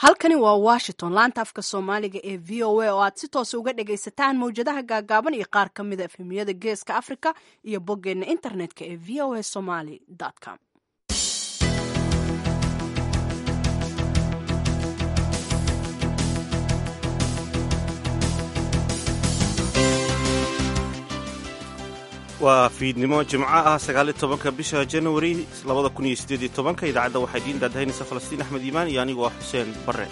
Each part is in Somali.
halkani waa washington laanta afka soomaaliga ee v o a oo aad si toosa uga dhagaysataan mawjadaha gaagaaban iyo qaar ka mida efhimiyada geeska africa iyo boggeenna internetka ee v o a somaly com waa fiidnimo jimco ah sagaaliyo tobanka bisha januari labada kun iyo siddeed iyo tobanka idaacadda waxaa idiin daadahaynaysa falastiin axmed iimaan iyo anigu ah xuseen barre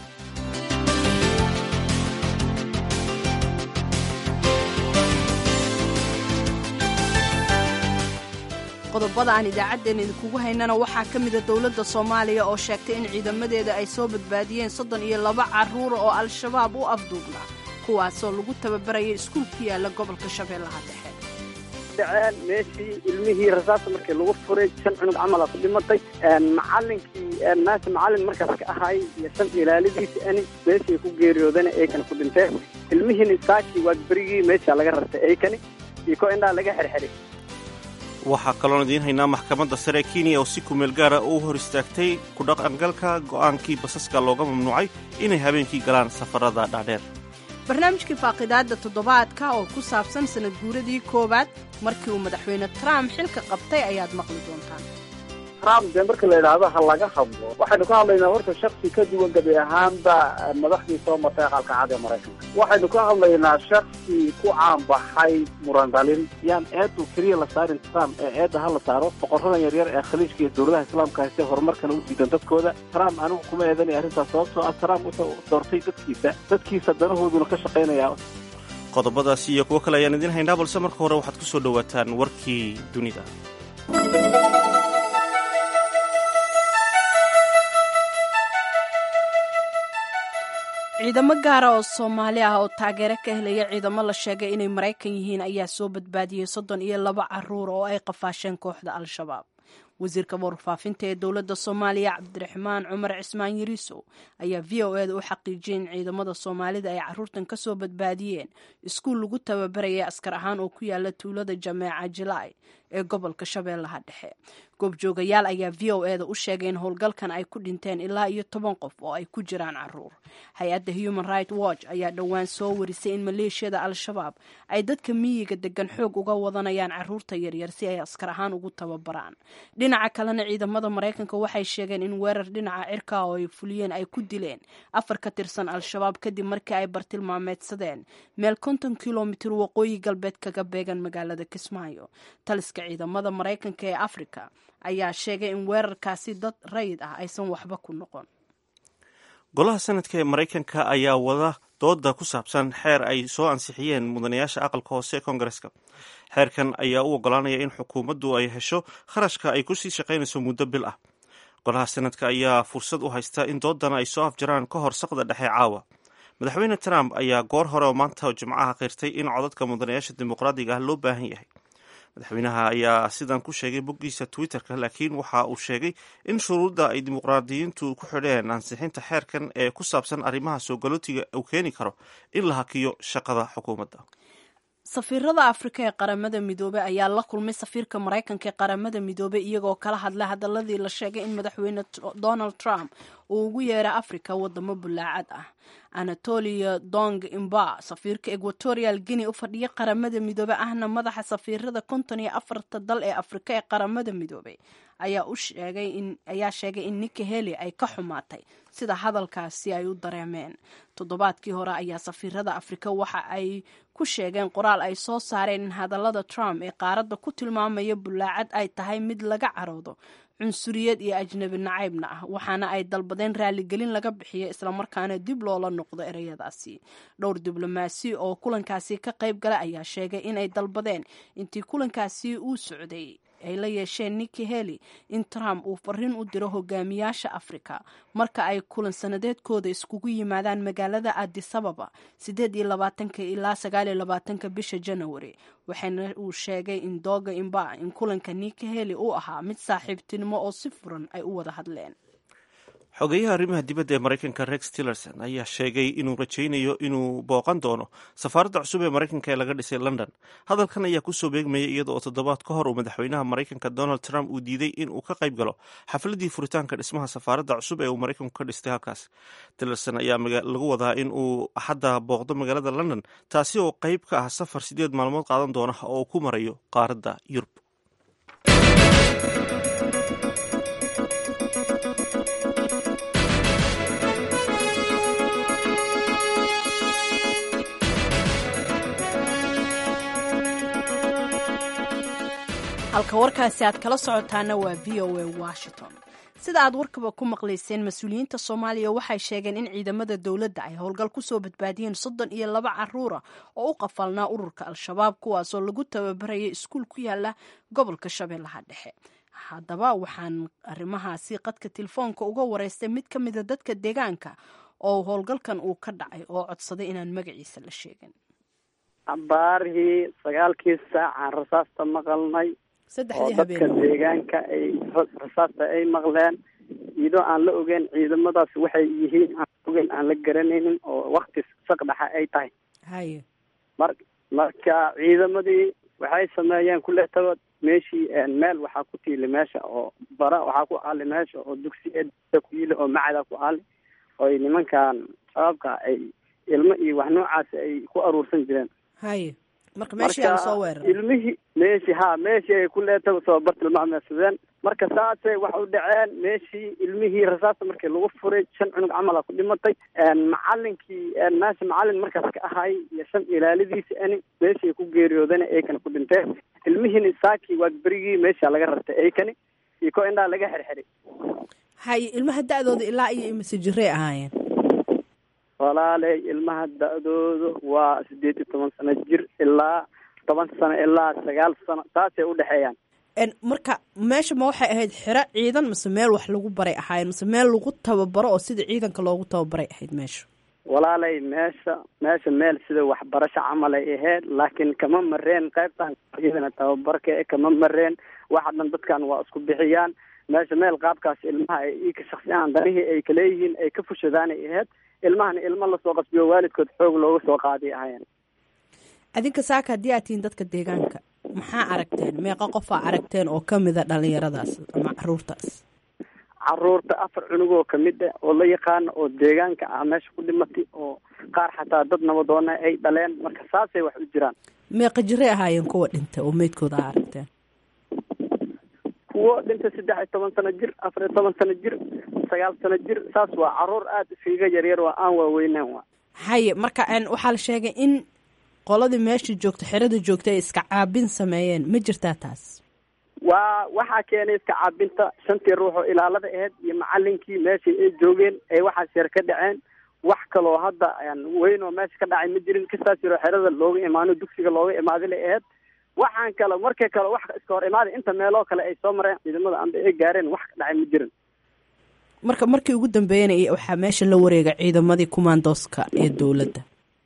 qodobada aan idaacaddeen idinkugu haynana waxaa ka mida dowladda soomaaliya oo sheegtay in ciidamadeeda ay soo badbaadiyeen soddon iyo laba carruura oo al-shabaab u afduubnaa kuwaasoo lagu tababaraya iskuul ku yaala gobolka shabeellaha dhexe dhaceen meeshii ilmihii rasaasta markii lagu furay shan cunug camala ku dhimatay macalinkii meesha macalin markaas ka ahay iyo shan ilaalidiisa ani meeshii ku geeriyoodana eykana ku dhinteen ilmihiina saakii waagberigii meesha laga rartay eykani iyo ko indhaa laga xerxeray waxaa kaloon idiin haynaa maxkamadda sare ee kenya oo si kumeel gaara u hor istaagtay ku dhaqangalka go'aankii basaska looga mamnuucay inay habeenkii galaan safarada dhaadheer barnaamijkii faaqidaadda toddobaadka oo ku saabsan sanad guuradii koowaad markii uu madaxweyne trump xilka qabtay ayaad maqli doontaan trump dee marka la yidhaahdo ha laga hadlo waxaynu ka hadlaynaa horta shaksi ka duwan gabi ahaanba madaxdii soo martay aqalka cad ee maraykanka waxaynu ka hadlaynaa shaksi ku caanbaxay muran dhalin yaan eedu keliya la saarin trump ee eedda ha la saaro boqoradan yaryar ee khaliijka iyo dowladaha islaamka haystee horumarkana u diidan dadkooda trump anigu kuma eedanaya arrintaas sababtoo ah trump wuxuu doortay dadkiisa dadkiisa danahooduna ka shaqaynaya qodobadaasi iyo kuwo kale ayaan idiin haynaa balse marka hore waxaad ku soo dhowaataan warkii dunida ciidamo gaara oo soomaali ah oo taageero ka helaya ciidamo la sheegay inay maraykan yihiin ayaa soo badbaadiyey soddon iyo laba caruur oo ay qafaasheen kooxda al-shabaab wasiirka warfaafinta ee dowladda soomaaliya cabdiraxmaan cumar cismaan yariisow ayaa v o eda u xaqiijiyay in ciidamada soomaalida ay caruurtan ka soo badbaadiyeen iskuul lagu tababaraya askar ahaan oo ku yaala tuulada jameeca jilai ee gobolka shabeellaha dhexe goobjoogayaal ayaa v o eda u sheegay in howlgalkan ay ku dhinteen ilaa iyo toban qof oo ay ku jiraan caruur hay-adda human right watch ayaa dhowaan soo warisay in maleeshiyada al-shabaab ay dadka miyiga degan xoog uga wadanayaan caruurta yaryar si ay askar ahaan ugu tababaraan dhinaca kalena ciidamada maraykanka waxay sheegeen in weerar dhinaca cirka oo ay fuliyeen ay ku dileen afar ka tirsan al-shabaab kadib markii ay bartilmaameedsadeen meel konton kilomitir waqooyi galbeed kaga beegan magaalada kismaayo taliska ciidamada maraykanka ee afrika ayaa sheegay in weerarkaasi dad rayid ah aysan waxba ku noqon golaha sanadka ee maraykanka ayaa wada dooda ku saabsan xeer ay soo ansixiyeen mudanayaasha aqalka hoose ee koongareska xeerkan ayaa u ogolaanaya in xukuumaddu ay hesho kharashka ay kusii shaqaynayso muddo bil ah golaha sanadka ayaa fursad u haysta in doodana ay soo afjaraan ka hor saqda dhexe caawa madaxweyne trump ayaa goor hore oo maanta jimcaha qirtay in codadka mudanayaasha dimuqraadiga ah loo baahan yahay madaxweynaha ayaa sidan ku sheegay boggiisa twitter-ka laakiin waxa uu sheegay in shuruudda ay dimuqraadiyiintu ku xidheen ansixinta xeerkan ee ku saabsan arrimaha soo galootiga uu keeni karo in la hakiyo shaqada xukuumadda safiirada afrika ee qaramada midoobey ayaa la kulmay safiirka maraykanka ee qaramada midoobey iyagoo kala hadlay hadaladii la sheegay in madaxweyne donald trump uu ugu yeeray afrika wadamo bulaacad ah anatolia dong imba safiirka equatorial guinea u fadhiya qaramada midoobe ahna madaxa safiirada konton iyo afarta dal ee afrika ee qaramada midoobey ayaa sheegay in nika heli ay ka xumaatay sida hadalkaasi ay u dareemeen toddobaadkii hore ayaa safiirada afrika waxa ay ku sheegeen qoraal ay soo saareen in hadallada trump ee qaaradda ku tilmaamaya bulaacad ay tahay mid laga caroodo cunsuriyad iyo ajnabi nacaybna ah waxaana ay dalbadeen raaligelin laga bixiyo islamarkaana dib loola noqdo ereyadaasi dhowr diblomaasi oo kulankaasi ka qayb gala ayaa sheegay inay dalbadeen intii kulankaasi uu socday ay la yeesheen niki heli in trump uu fariin u diro hogaamiyaasha afrika marka ay kulan sanadeedkooda iskugu yimaadaan magaalada adisababa sideed iyo labaatanka ilaa sagaal iyo labaatanka bisha janawari waxaana uu sheegay in dooga imba in kulanka niki heli uu ahaa mid saaxiibtinimo oo si furan ay u wada hadleen xogeyaha arrimaha dibadda ee maraykanka rex tillerson ayaa sheegay inuu rajaynayo inuu booqan doono safaaradda cusub ee maraykanka ee laga dhisay london hadalkan ayaa kusoo beegmayay iyada oo toddobaad ka hor uu madaxweynaha maraykanka donald trump uu diiday in uu ka qayb galo xafladii furitaanka dhismaha safaaradda cusub ee uu maraykanku ka dhistay halkaas tillerson ayaa lagu wadaa in uu axadda booqdo magaalada london taasi oo qayb ka ah safar sideed maalmood qaadan doona oo uu ku marayo qaaradda yurub halka warkaasi aad kala socotaana waa v o a washington sida aad warkaba ku maqlayseen mas-uuliyiinta soomaaliya waxay sheegeen in ciidamada dowladda ay howlgal kusoo badbaadiyeen soddon iyo laba caruura oo u qafalnaa ururka al-shabaab kuwaasoo lagu tababarayay iskuul ku yaala gobolka shabeellaha dhexe haddaba waxaan arrimahaasi qadka telefoonka uga wareystay mid ka mida dadka deegaanka oo howlgalkan uu ka dhacay oo codsaday inaan magaciisa la sheegin baarihii sagaalkii saacaan rasaasta maqalnay oo dadka deegaanka ay rasaasta ay maqleen iyadoo aan la ogeyn ciidamadaas waxay yihiin aan ogeyn aan la garanaynin oo wakti saqdhaxa ay tahay haye mar marka ciidamadii waxay sameeyeen kuletaba meeshii meel waxaa ku tiili meesha oo bara waxaa ku aali meesha oo dugsiya ku yili oo macada ku aali oy nimankan shabaabka ay ilmo iyo wax noocaasi ay ku aruursan jireen haye marka meeshii aan soo weeraray ilmihii meeshii ha meeshii ay ku leetaba soo bartilmaameedsadeen marka saasay wax u dhaceen meeshii ilmihii rasaasta markii lagu furay shan cunug camala ku dhimatay macalinkii meesha macalin markaas ka ahay iyo shan ilaalidiisa ani meeshii ku geeriyoodana eykani ku dhinteen ilmihiina saakii waa berigii meesha laga rartay eykani iyo ko indhaa laga xirxiray haye ilmaha da-dooda ilaa iyo imise jirey ahaayeen walaaley ilmaha da-doodu waa sideed iyo toban sano jir ilaa toban sano ilaa sagaal sano taasay udhexeeyaan marka meesha ma waxay ahayd xero ciidan mise meel wax lagu baray ahaayeen mise meel lagu tababaro oo sida ciidanka loogu tababaray ahayd meesha walaaley meesha meesha meel sida waxbarasho camal ay ahayd laakiin kama mareen qaybtan ciidana tababarka e kama mareen waxa dhan dadkan waa isku bixiyaan meesha meel qaabkaas ilmaha ay ika shaksiyahan danihii ay kaleeyihiin ay ka fushadaanay ahayd ilmahana ilmo lasoo qasbiyo waalidkood xoog looga soo qaaday ahaayeen adinka saaka haddii aad tihiin dadka deegaanka maxaa aragteen meeqa qofaa aragteen oo kamida dhalinyaradaas ama caruurtaas caruurta afar cunugoo kamid ah oo la yaqaano oo deegaanka ah meesha ku dhimatay oo qaar xataa dad nabadoona ay dhaleen marka saasay wax u jiraan meeqa jiray ahaayeen kuwa dhintay oo meydkooda a aragteen kuwo dhintay saddex iyo toban sano jir afar iyo toban sano jir sagaal sano jir saas waa caruur aada iskaga yaryar waa aan waaweynaan waa haye marka waxaa la sheegay in qoladii meesha joogta xerada joogta ay iska caabin sameeyeen ma jirtaa taas waa waxaa keenay iska caabinta shantii ruux oo ilaalada ahayd iyo macalinkii meeshii ay joogeen ee waxaas yar ka dhaceen wax kaloo hadda weyn oo meesha ka dhacay ma jirin kastaas yaroo xerada looga imaano dugsiga looga imaaday la ahayd waxaan kale markay kale wax iska hor imaaday inta meeloo kale ay soo mareen ciidamada amba ay gaareen wax ka dhacay ma jirin marka markii ugu dambeeyana waxaa meesha la wareega ciidamadii kumaandooska ee dowladda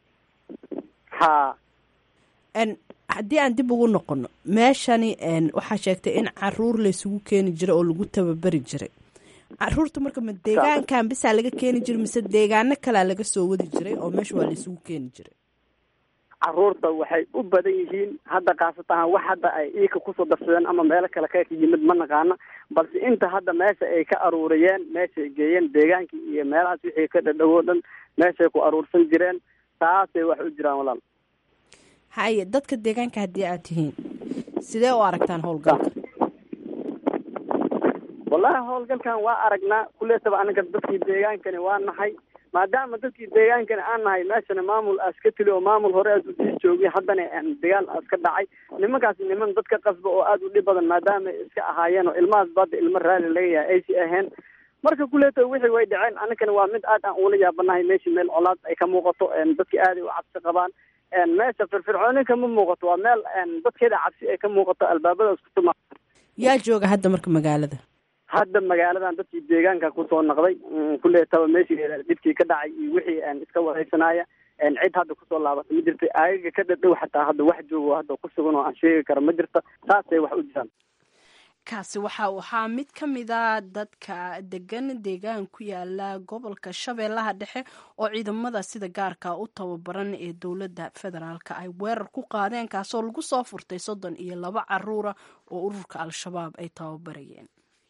ha haddii aan dib ugu noqono meeshani waxaa sheegtay in caruur laysugu keeni jiray oo lagu tababari jiray caruurta marka ma deegaankan bisaa laga keeni jiray mise deegaano kalea laga soo wadi jiray oo meesha waa laysugu keeni jiray caruurta waxay u badan yihiin hadda khaasatan wax hadda ay iika kusoo darsadeen ama meelo kale ka yimid ma naqaana balse inta hadda meesha ay ka aruuriyeen meeshay geeyeen deegaankii iyo meelahaas wixii ka dhadhowoo dhan meeshay ku aruursan jireen taasay wax u jiraan walaal haye dadka deegaanka haddii aad tihiin sidee u aragtaan howlgalka wallahi howlgalkan waa aragnaa kuleetaba anaga dadkii deegaankani waa nahay maadaama dadkii deegaankani aan nahay meeshana maamul aas ka tili oo maamul hore aas usii joogay haddana dagaal aas ka dhacay nimankaas niman dadka qasba oo aada u dhib badan maadaama ay iska ahaayeen oo ilmahaas badda ilmo raali laga yahay aysi ahayn marka kuleeta wixii way dhaceen anagana waa mid aad aan ula yaabanahay meeshii meel colaad ay ka muuqato dadkii aaday u cabsi qabaan meesha firfircooni kama muuqato waa meel dadkeeda cabsi ay ka muuqato albaabada isku tuma yaa jooga hadda marka magaalada hadda magaaladan dadkii deegaanka kusoo naqday kuleetaba meeshii dhibkii ka dhacay iyo wixii iska wareysanaya cid hadda kusoo laabata ma jirta ayaga ka dhadhow xataa hadda wax joogo hadda ku sugan oo aan sheegi karo ma jirta saasay wax u jiraan kaasi waxa uu ahaa mid ka mida dadka degan deegaan ku yaala gobolka shabeellaha dhexe oo ciidamada sida gaarka u tababaran ee dowladda federaalk ay weerar ku qaadeen kaasoo lagu soo furtay soddon iyo laba caruura oo ururka al-shabaab ay tababarayeen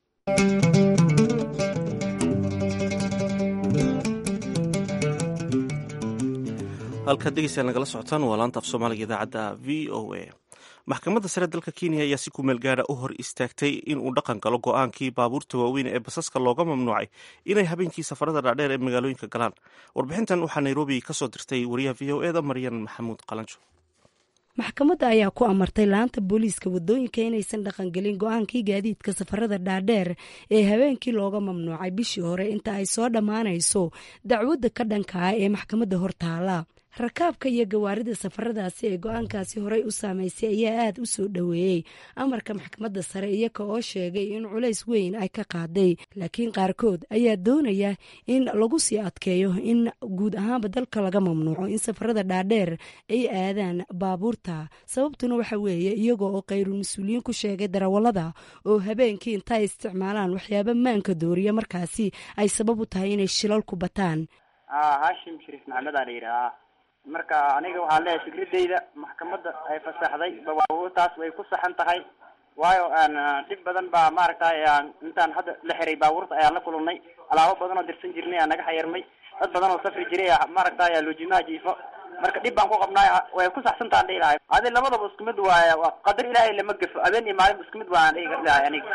halkaad dhegeystayaal nagala socotaan waa laanta af soomaaliga idaacadda v o a maxkamadda sare dalka kenya ayaa si kumeel gaara u hor istaagtay in uu dhaqan galo go-aankii baabuurta waaweyn ee basaska looga mamnuucay inay habeenkii safarada dhaadheer ee magaalooyinka galaan warbixintan waxaa nairobi ka soo dirtay wariyaha v o eda maryan maxamuud qalanjo maxkamadda ayaa ku amartay laanta booliiska wadooyinka inaysan dhaqangelin go-aankii gaadiidka safarada dhaadheer ee habeenkii looga mamnuucay bishii hore inta ay soo dhammaanayso dacwadda ka dhanka ah ee maxkamadda hortaala rakaabka iyo gawaarida safaradaasi ee go-aankaasi horey u saameysay ayaa aada u soo dhoweeyey amarka maxkamadda sare iyaga oo sheegay in culays weyn ay ka qaaday laakiin qaarkood ayaa doonaya in lagu sii adkeeyo in guud ahaanba dalka laga mamnuuco in safarada dhaadheer ay aadaan baabuurta sababtuna waxa weeye iyagoo oo khayrul mas-uuliyiin ku sheegay darawallada oo habeenkii intaay isticmaalaan waxyaaba maanka dooriya markaasi ay sabab u tahay inay shilalku bataan hashim shariif maxamed aa la yidhahaa marka aniga waxaan leeyahay fikradeyda maxkamadda ay fasaxday baabuurtaas way ku saxan tahay waayo dhib badan baa maaragtay intaan hadda la xiray baabuurta ayaan la kulannay alaabo badan oo dirsan jirnay aa naga xayarmay dad badan oo safri jiray maaragtay loojimaha jiifo marka dhib baan ku qabnaay way ku saxsantaan dhihi lahay adi labadaba isku mid waay qadar ilaahay lama gafo habeen iyo maalin isku mid waan dhihi lahay aniga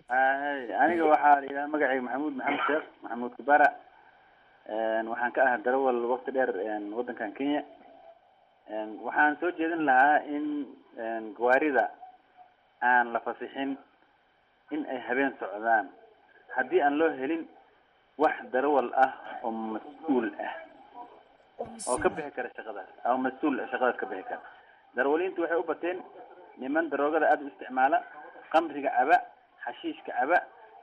aniga waxaa la yidhaha magacayga maxamuud maxamed sheekh maxamuud kubara waxaan ka ahaa darawal wakti dheer waddankan kenya waxaan soo jeedin lahaa in gawaarida aan la fasixin in ay habeen socdaan haddii aan loo helin wax darawal ah oo mas-uul ah oo ka bixi kara shaqadaas oo mas-uul shaqadaas ka bixi kara darawaliintu waxay u bateen niman daroogada aada u isticmaala qamriga caba xashiishka caba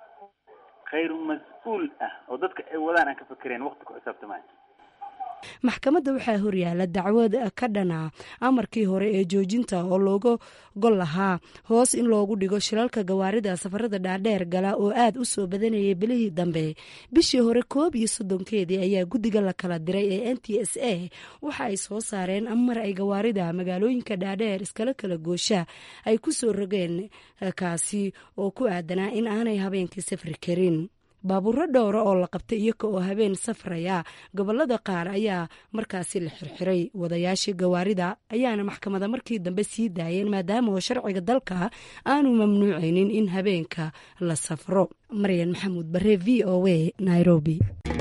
khayru mas-uul ah oo dadka ay wadaan aan ka fakereen waqti ku xisaabtamay maxkamadda waxaa horyaala dacwad ka dhana amarkii hore ee joojinta oo looga gol lahaa hoos in loogu dhigo shilalka gawaarida safarada dhaadheer gala oo aad u soo badanayay bilihii dambe bishii hore koob iyo soddonkeedii ayaa guddiga la kala diray ee n t s a waxa ay soo saareen amar ay gawaarida magaalooyinka dhaadheer iskala kala goosha ay ku soo rogeen kaasi oo ku aadanaa in aanay habeenkii safri karin baabuuro dhowra oo la qabtay iyaga oo habeen safraya gobolada qaar ayaa markaasi la xirxiray wadayaashii gawaarida ayaana maxkamada markii dambe sii daayeen maadaama oo sharciga dalka aanu mamnuucaynin in habeenka la safro maryan maxamuud bare v o a nairobi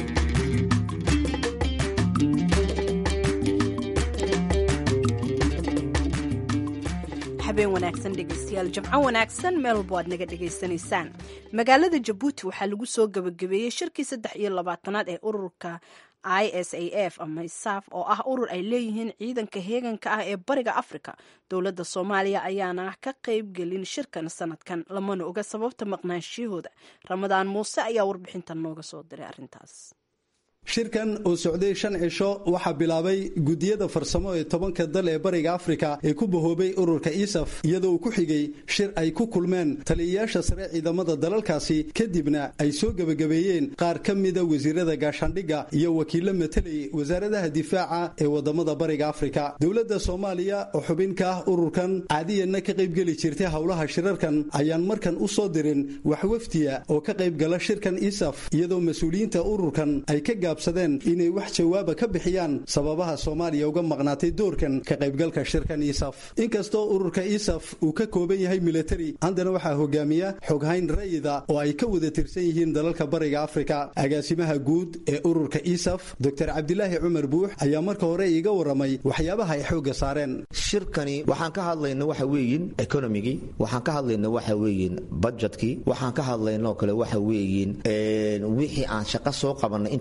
habeen wanaagsan dhegeystayaal jimco wanaagsan meel walba aad naga dhegaysanaysaan magaalada jabuuti waxaa lagu soo gebagabeeyey shirkii saddex iyo labaatanaad ee ururka i s a f ama isaaf oo ah urur ay leeyihiin ciidanka heeganka ah ee bariga afrika dowladda soomaaliya ayaana ka qaybgelin shirkan sanadkan lamana oga sababta maqnaanshiyahooda ramadaan muuse ayaa warbixintan nooga soo diray arrintaas shirkan oo socday shan cisho waxaa bilaabay gudiyada farsamo ee tobanka dal ee bariga afrika ee ku bahoobay ururka isaf iyadoo uu ku xigay shir ay ku kulmeen taliyayaasha sare ciidamada dalalkaasi kadibna ay soo gebagabeeyeen qaar ka mida wasiirada gaashaandhigga iyo wakiilo matalayay wasaaradaha difaaca ee wadamada bariga afrika dowladda soomaaliya oo xubin ka ah ururkan caadiyanna ka qaybgeli jirtay howlaha shirarkan ayaan markan u soo dirin wax wafdiya oo ka qaybgala shirkan isaf iyadoo mas-uuliyiinta ururkan ay ka inay wax jawaaba ka bixiyaan sababaha soomaaliya uga maqnaatay doorkan ka qaybgalka shirkan isaf inkastoo ururka isaf uu ka kooban yahay militari haddana waxaa hogaamiya xoghayn rayida oo ay ka wada tirsan yihiin dalalka bariga afrika agaasimaha guud ee ururka isaf doctor cabdilaahi cumar buux ayaa marka hore iiga waramay waxyaabaha ay xoogga saareen shirkani waxaan ka hadlayna waxa weeyin economigii waxaan ka hadlayna waxa weeyin budgetkii waxaan ka hadlaynoo kale waxa weeyin wixii aan shaqo soo qabanay inta xilka la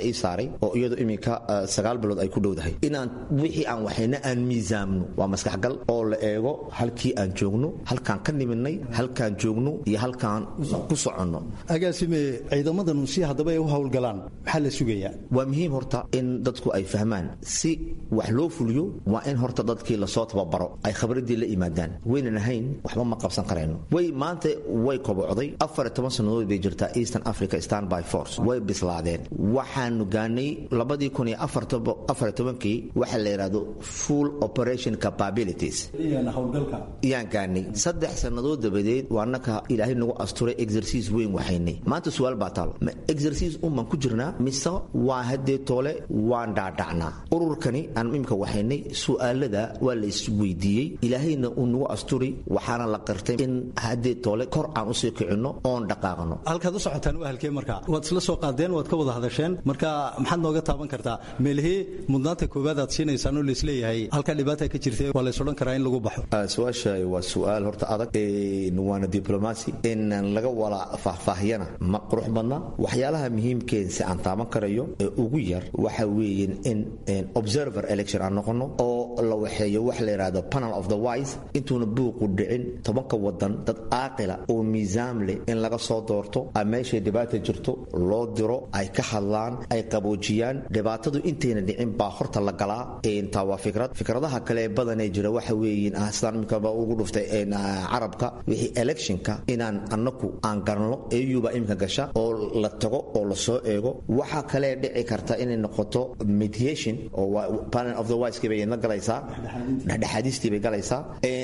ii saaray oo iyadu iminka sagaal bilood ay ku dhowdahay inaan wixii aan waxayna aan miisaamno waa maskaxgal oo la eego halkii aan joogno halkaan ka nimidnay halkaan joogno iyo halkaan ku soconno agaasime ciidamadanu si haddaba ay u howlgalaan maxaa la sugayaa waa muhiim horta in dadku ay fahmaan si wax loo fuliyo waa in horta dadkii lasoo tababaro ay khabradii la yimaadaan waynan ahayn waxba ma qabsan karayno way maanta way kobocday afar iyo toban sannadood bay jirtaa eastern africa standby force way bislaadeen waxaanu gaanay labadii kun iyo afar iyo tobankii waxa la yidhaahdo full operation capabilities yaan gaanay saddex sannadood dabadeed waa naka ilaahay nagu asturay exerciise weyn waxaynay maanta su-aal baa taalo ma exerciise unbaan ku jirnaa mise waa haddee toole waan dhaadhacnaa ururkani aan imika waxaynay su'aalada waa la isweydiiyey ilaahayna uu nagu asturi waxaana la qirtay in haddee toole kor aan usii kicinno oon dhaqaaqno halkaad u socotaan waa halkee marka waad isla soo qaadeen waad ka wada hadasheen marka maxaad nooga taaban kartaa meelihii mudnaanta koowaad aad siinaysaan oo laisleeyahay halkaa dhibaata ka jirta waa lays odhan karaa in lagu baxo su-aasha waa su-aal horta adag waana diblomacy in laga wala faahfaahiyana ma qurux badna waxyaalaha muhiimkeen si aan taaban karayo ee ugu yar waxa weeyen in observer election aan noqono oo la waxeeyo wax la yidhaahdo panel of the wise intuuna buuqu dhicin tobanka wadan dad aaqila oo miisaam leh in laga soo doorto a meeshay dhibaata jirto loo diro ay ka hadlaan ay qaboojiyaan dhibaatadu intayna dhicin baa horta la galaa taa waa fikrad fikradaha kale badanee jira waxa weeyin sidaan imikaba ugu dhuftay carabka wixii electionka inaan annaku aan garanno eyuba imika gasha oo la tago oo la soo eego waxaa kale dhici karta inay noqoto mediation oo panel of the wise bay la galaysaa dhexdhexaadistii bay galaysaa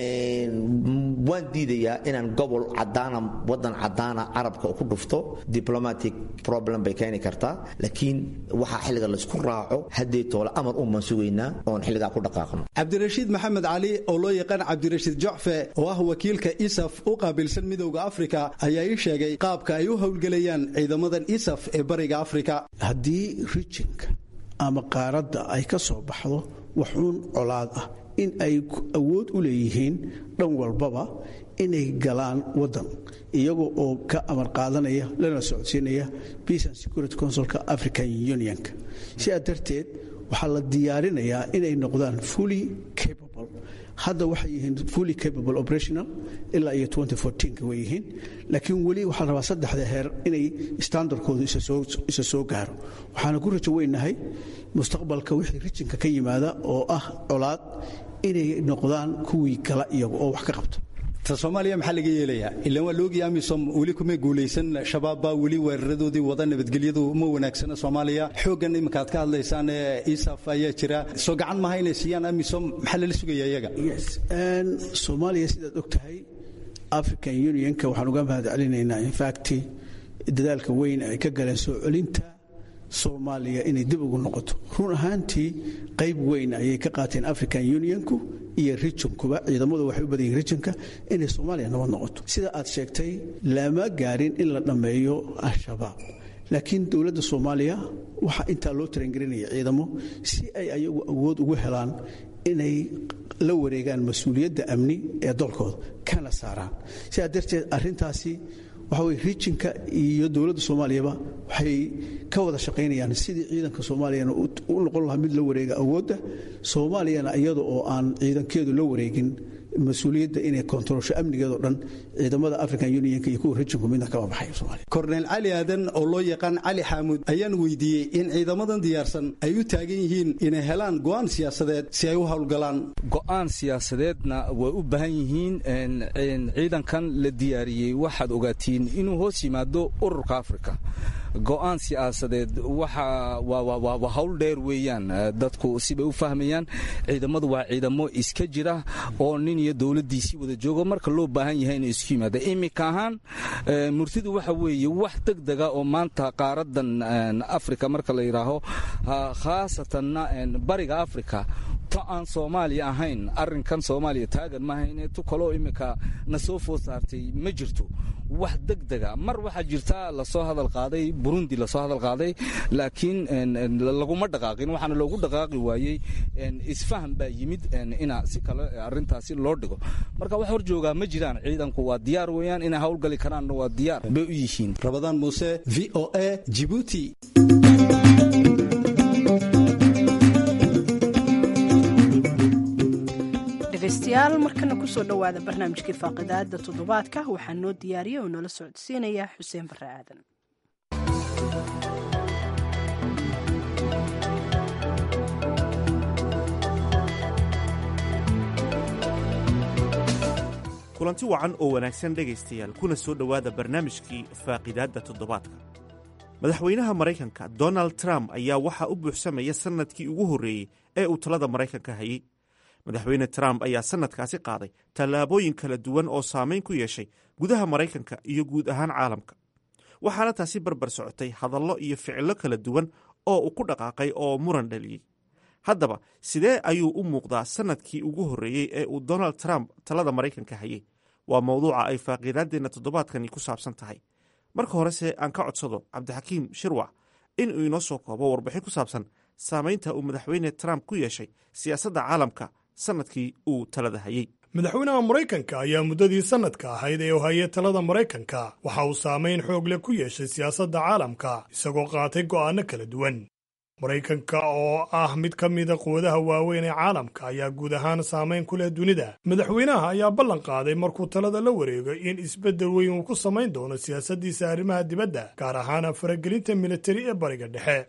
waan diidayaa inaan gobol cadaana wadan cadaana carabka ku dhufto diplomatic problem bay keeni kartaa laakiin waxaa xilliga laysku raaco haddii toole amar umaan sugaynaa oon xilligaa ku dhaqaaqno cabdirashiid maxamed cali oo loo yaqaan cabdirashiid jocfe oo ah wakiilka isaf u qaabilsan midowda afrika ayaa ii sheegay qaabka ay u howlgelayaan ciidamadan isaf ee bariga afrika haddii rijinka ama qaaradda ay ka soo baxdo waxuun colaad ah in ay awood u leeyihiin dhan walbaba inay galaan wadan iyaga oo ka amar qaadanaya lana socodsiinaya peace and security councilka african unionka sidaa darteed waxaa la diyaarinayaa inay noqdaan fully capable hadda waxay yihiin fully capable operational ilaa iyo ka way yihiin laakiin weli waxaa la rabaa saddexda heer inay standardkoodu isa soo gaaro waxaana ku rajo weynahay mustaqbalka wixii rijinka ka yimaada oo ah colaad inay noqdaan kuwii kala iyaga oo wax ka qabto ta soomaaliya maxaa laga yeelayaa ilaan waa laogii amisom weli kuma guulaysan shabaab baa weli weeraradoodii wada nabadgelyadu ma wanaagsana soomaaliya xooggan iminka aad ka hadlaysaan ee isaf ayaa jira soo gacan maha inay siiyaan amisom maxaa lala sugaya iyaga soomaaliya sidaad og tahay african unionka waxaan uga mahad celinaynaa infact dadaalka weyn ay ka galeen soo celinta soomaaliya inay dib ugu noqoto run ahaantii qayb weyn ayay ka qaateen african unionku iyo rijinkuba ciidamadu waxay u badan yihin rijinka inay soomaaliya nabad noqoto sida aad sheegtay lama gaarin in la dhammeeyo al-shabaab laakiin dowladda soomaaliya waxaa intaa loo tarangelinaya ciidamo si ay ayagu awood ugu helaan inay la wareegaan mas-uuliyadda amni ee dalkooda kana saaraan sidaa darteed arintaasi waxa weye rijinka iyo dowladda soomaaliyaba waxay ka wada shaqaynayaan sidii ciidanka soomaaliyana u noqon lahaa mid la wareega awoodda soomaaliyana iyada oo aan ciidankeedu la wareegin mas-uuliyadda inay kontaroolsho amnigeedoo dhan ciidamada african unionka iyo kuwa rijinku midna kama baxay soomaaliya korneyl cali aadan oo loo yaqaan cali xaamuud ayaan weydiiyey in ciidamadan diyaarsan ay u taagan yihiin inay helaan go'aan siyaasadeed si ay u howlgalaan go'aan siyaasadeedna way u baahan yihiin ciidankan la diyaariyey waxaad ogaatiin inuu hoos yimaado ururka afrika go'aan siyaasadeed waa hawl dheer weeyaan dadku sibay u fahmayaan ciidamadu waa ciidamo iska jira oo nin iyo dowladdiisii wada joogo marka loo baahan yahay inay isku yimaada iminka ahaan murtidu waxa weeye wax degdega oo maanta qaaradan afrika marka la yidhaaho khaasatanna bariga afrika to aan soomaaliya ahayn arinkan soomaaliya taagan maahayn tu kaloo iminka na soo food saartay ma jirto wax degdega mar waxaa jirta lasoo hadal qaaday burundi lasoo hadal qaaday laakiin laguma dhaqaaqin waxaana loogu dhaqaaqi waayey isfaham baa yimid ina si kale arintaasi loo dhigo marka wax hor joogaa ma jiraan ciidanku waa diyaar weeyaan inay howlgali karaanna waa diyaar bay u yihiin rabadaan muuse v o a jibuuti kusoo dhowaada barnaamijkii faaqidaada toddobaadka waxaa noo diyaariya oo noola socodsiinaya xuseen barre aadan kulanti wacan oo wanaagsan dhegaystayaal kuna soo dhowaada barnaamijkii faaqidaadda toddobaadka madaxweynaha maraykanka donald trump ayaa waxaa u buuxsamaya sannadkii ugu horreeyey ee uu talada maraykanka hayey madaxweyne trump ayaa sannadkaasi qaaday tallaabooyin kala duwan oo saamayn ku yeeshay gudaha maraykanka iyo guud ahaan caalamka waxaana taasi barbar socotay hadallo iyo ficillo kala duwan oo uu ku dhaqaaqay oo muran dhaliyey haddaba sidee ayuu u muuqdaa sannadkii ugu horreeyey ee uu donald trump talada maraykanka hayey waa mowduuca ay faaqiidaaddeenna toddobaadkani ku saabsan tahay marka horese aan ka codsado cabdixakiim shirwac in uu inoo soo koobo warbixin ku saabsan saamaynta uu madaxweyne trump ku yeeshay siyaasadda caalamka sannadkii uu talada hayey madaxweynaha maraykanka ayaa muddadii sannadka ahayd ee uu hayay talada maraykanka waxa uu saamayn xoog leh ku yeeshay siyaasadda caalamka isagoo qaatay go'aanno kala duwan maraykanka oo ah mid ka mida quwadaha waaweyn ee caalamka ayaa guud ahaan saamayn ku leh dunida madaxweynaha ayaa ballan qaaday markuu talada la wareego in isbeddel weyn uu ku samayn doono siyaasaddiisa arrimaha dibadda gaar ahaan faragelinta militari ee bariga dhexe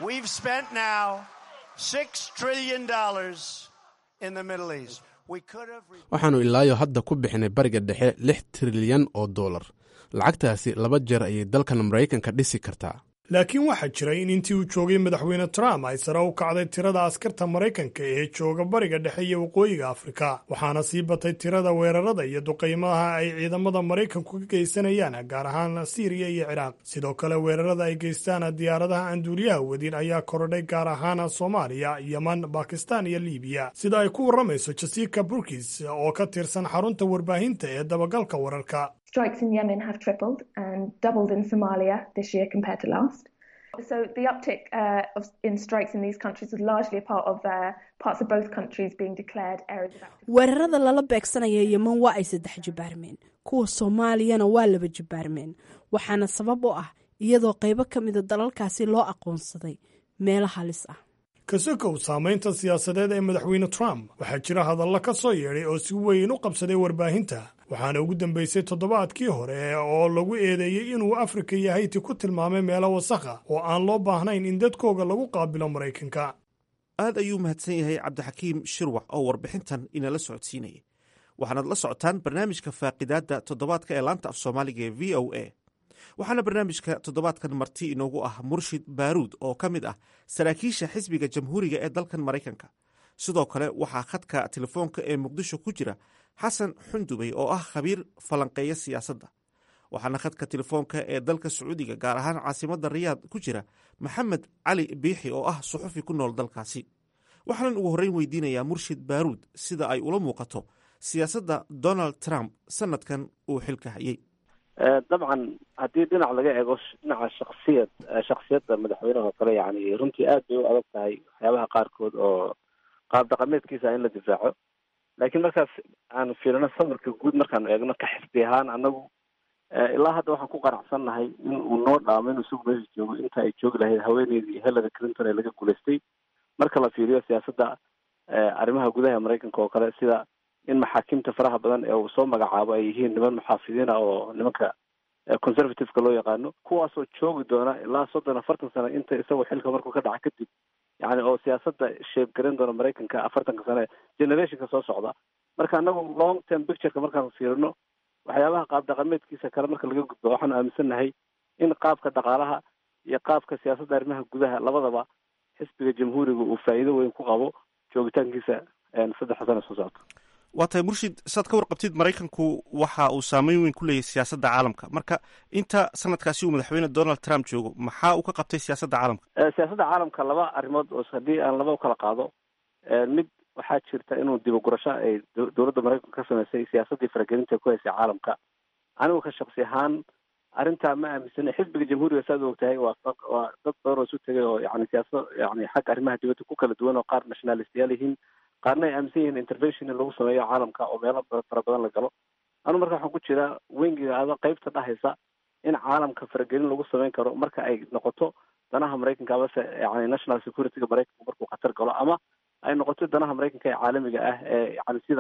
waxaannu ilaayo hadda ku bixinay bariga dhexe lix trilyan oo dollar lacagtaasi laba jeer ayay dalkan maraykanka dhisi kartaa laakiin waxaa jira in intii uu joogay madaxweyne trump ay sare u kacday tirada askarta maraykanka ee jooga bariga dhexe iyo waqooyiga afrika waxaana sii batay tirada weerarada iyo duqaymaha ay ciidamada maraykanku ka geysanayaan gaar ahaan siiriya iyo ciraaq sidoo kale weerarada ay geystaan diyaaradaha aan duuliyaha wadin ayaa korodhay gaar ahaan soomaaliya yeman bakistan iyo libiya sida ay ku warramayso jasica burkis oo ka tirsan xarunta warbaahinta ee dabagalka wararka strikes in Yemen have tripled and doubled in Somalia this year compared to last. So the uptick uh, of, in strikes in these countries was largely a part of uh, parts of both countries being declared areas of active. weerarada lala beegsanaya yeman waa ay saddex jibaarmeen kuwa soomaaliyana waa laba jibaarmeen waxaana sabab u ah iyadoo qaybo ka mida dalalkaasi loo aqoonsaday meelo halis ah kasokow saamaynta siyaasadeed ee madaxweyne trump waxaa jira hadallo ka soo yeedhay oo si weyn u qabsaday warbaahinta waxaana ugu dambeysay toddobaadkii hore oo lagu eedeeyey inuu afrika iyo hayti ku tilmaamay meelo wasakha oo aan loo baahnayn in dadkooga lagu qaabilo maraykanka aad ayuu mahadsan yahay cabdixakiim shirwax oo warbixintan inala socodsiinayay waxaanaad la socotaan barnaamijka faaqidaadda toddobaadka ee laanta af soomaaliga ee v o a waxaana barnaamijka toddobaadkan marti inoogu ah murshid baaruud oo ka mid ah saraakiisha xisbiga jamhuuriga ee dalkan maraykanka sidoo kale waxaa khadka telefoonka ee muqdisho ku jira xasan xundubey oo ah khabiir falanqeeya siyaasadda waxaana khadka telefoonka ee dalka sacuudiga gaar ahaan caasimadda riyaad ku jira maxamed cali biixi oo ah suxufi ku nool dalkaasi waxaanan ugu horreyn weydiinayaa murshid baaruud sida ay ula muuqato siyaasadda donald trump sanadkan uu xilka hayey dabcan haddii dhinac laga eego dhinaca shaksiyad shaksiyadda madaxweynaha oo kale yani runtii aad bay u adag tahay waxyaabaha qaarkood oo qaab dhaqameedkiisa in la difaaco laakiin markaas aan fiirino sawirka guud markaan eegno ka xisbi ahaan anagu ilaa hadda waxaan ku qanacsannahay in uu noo dhaamo inuu isagu meesha joogo inta ay joogi lahayd haweeneydii hillary clinton ee laga guulaystay marka la fiiriyo siyaasadda arrimaha gudaha maraykanka oo kale sida in maxaakiimta faraha badan ee uu soo magacaabo ay yihiin niman muxaafidiin ah oo nimanka conservativeka loo yaqaano kuwaasoo joogi doona ilaa soddon afartan sano inta isagoo xilka markuu ka dhaca kadib yani oo siyaasadda sheeb garan doona maraykanka afartanka sane generationka soo socda marka anagu long term pictureka markaan fiirino waxyaabaha qaab dhaqameedkiisa kale marka laga gudbo waxaanu aaminsannahay in qaabka dhaqaalaha iyo qaabka siyaasadda arrimaha gudaha labadaba xisbiga jamhuuriga uu faa'iido weyn ku qabo joogitaankiisa saddexa sano soo socota waa tahay murshid saad ka warqabtid maraykanku waxa uu saameyn weyn ku leeyahy siyaasadda caalamka marka inta sanadkaasi uu madaxweyne donald trump joogo maxaa uu ka qabtay siyaasadda caalamka siyaasadda caalamka laba arrimood oo haddii aan laba u kala qaado mid waxaa jirta inuu dibagurasho ay dowladda maraykanka ka sameysay siyaasaddii faragelinta ku haysay caalamka anigu ka shaksi ahaan arrintaa ma aaminsana xisbiga jamhuuriga saad u ogtahay waa waa dad badan oo isu tegay oo yani siyaasado yani xagga arrimaha dibadda ku kala duwan oo qaar nationalistayaal yihiin qaarna ay aaminsan yihiin intervention in lagu sameeyo caalamka oo meelo fara badan la galo anu marka waxaan ku jiraa wengiga ada qaybta dhahaysa in caalamka faragelin lagu sameyn karo marka ay noqoto danaha maraykanka amase yani national securityga maraykanka markuu khatar galo ama ay noqoto danaha maraykanka ee caalamiga ah ee yani sida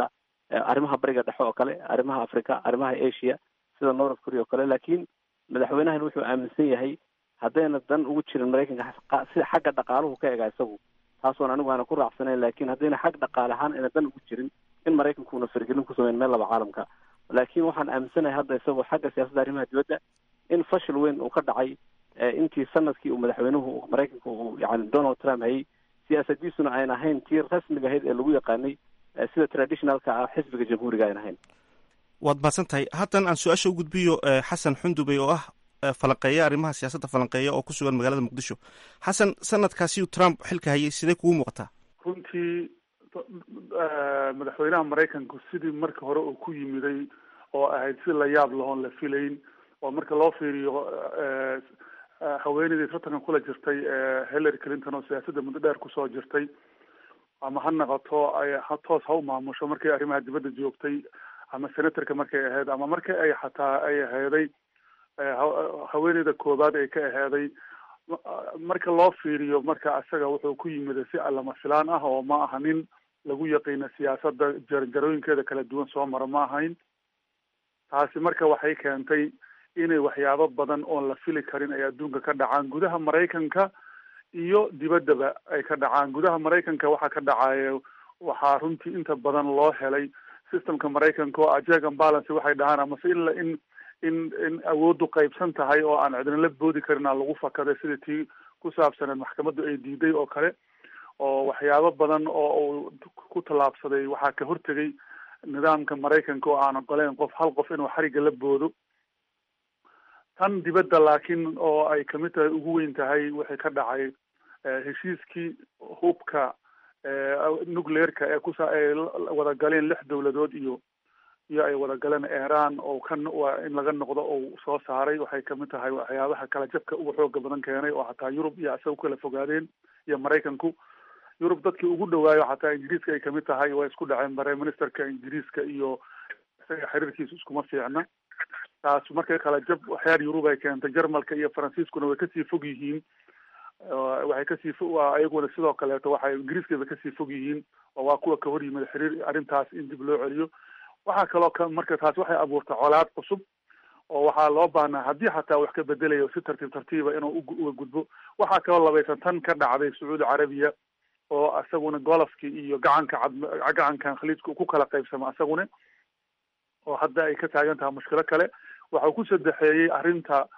arrimaha bariga dhexe oo kale arrimaha africa arrimaha asia sida north korea oo kale laakiin madaxweynahan wuxuu aaminsan yahay haddayna dan ugu jirin maraykanka sida xagga dhaqaaluhu ka ega isagu taasoon anigu aana ku raacsanayn laakiin haddayna xag dhaqaale ahaan ayna dan ugu jirin in maraykanku una fargelin ku sameyn meel laba caalamka laakiin waxaan aaminsanahay hadda isagoo xagga siyaasadda arrimaha dibadda in fashil weyn uu ka dhacay intii sanadkii uu madaxweynuhu maraykanka uu yani donald trump hayay siyaasadiisuna ayn ahayn tii rasmiga ahayd ee lagu yaqaanay sida traditionalka ah xisbiga jamhuuriga ayn ahayn waad mahadsan tahay haddan aan su-aasha u gudbiyo xasan xundubey oo ah falanqeeya arrimaha siyaasadda falanqeeya oo ku sugan magaalada muqdisho xasan sanadkaasi uu trump xilka hayay sidee kugu muuqataa runtii madaxweynaha maraykanku sidii marka hore uu ku yimiday oo ahayd si la yaab lahoon la filayn oo marka loo fiiriyo haweeneydii tartankan kula jirtay hillary clinton oo siyaasadda muddo dheer kusoo jirtay ama ha noqoto ay ha toos ha u maamusho markay arrimaha dibadda joogtay ama senatorka markay ahayd ama marka ay xataa ay aheeday haweeneyda koobaad ay ka aheeday marka loo fiiriyo marka isaga wuxuu ku yimid si allama filaan ah oo ma aha nin lagu yaqiina siyaasadda jarjarooyinkeeda kala duwan soo mara ma ahayn taasi marka waxay keentay inay waxyaabo badan oon la fili karin ay adduunka ka dhacaan gudaha maraykanka iyo dibaddaba ay ka dhacaan gudaha maraykanka waxaa ka dhacaya waxaa runtii inta badan loo helay systemka maraykanka oo ajeg and balance waxay dhahaan amase in la in in in awooddu qaybsan tahay oo aan cidnala boodi karin aan lagu fakaday sida tii ku saabsaneed maxkamaddu ay diiday oo kale oo waxyaabo badan oo uu ku tallaabsaday waxaa ka hortegay nidaamka maraykanka oo aan ogoleyn qof hal qof inuu xariga la boodo tan dibadda laakiin oo ay kamid tahay ugu weyn tahay waxay ka dhacay heshiiskii hubka nucleerka ee kusa ay wada galeen lix dowladood iyo iyo ay wada galeen iran oo kan waa in laga noqdo oo soo saaray waxay kamid tahay waxyaabaha kala jabka ugu xooga badan keenay oo xataa yurub iyo isaga kala fogaadeen iyo maraykanku yurub dadkii ugu dhawaayo xataa ingiriiska ay kamid tahay way isku dhaceen prime ministerka ingiriiska iyo isaga xiriirkiisu iskuma fiicna taas markay kala jab waxyaal yurub ay keentay jarmalka iyo faransiiskuna way kasii fog yihiin waxay kasii fo ayaguna sidoo kaleeto waxay ingiriiskaba kasii fog yihiin oo waa kuwa ka hor yimid xiriir arrintaas in dib loo celiyo waxaa kaloo ka marka taas waxay abuurtay colaad cusub oo waxaa loo baahnaa haddii xataa wax ka bedelayo si tartiib tartiiba inuu uga gudbo waxaa kaloo labaysan tan ka dhacday sacuudi carabiya oo isaguna golofki iyo gacanka cad gacankan khaliijka ku kala qaybsama isaguna oo hadda ay ka taagan tahay mushkilo kale waxau ku sadexeeyey arrinta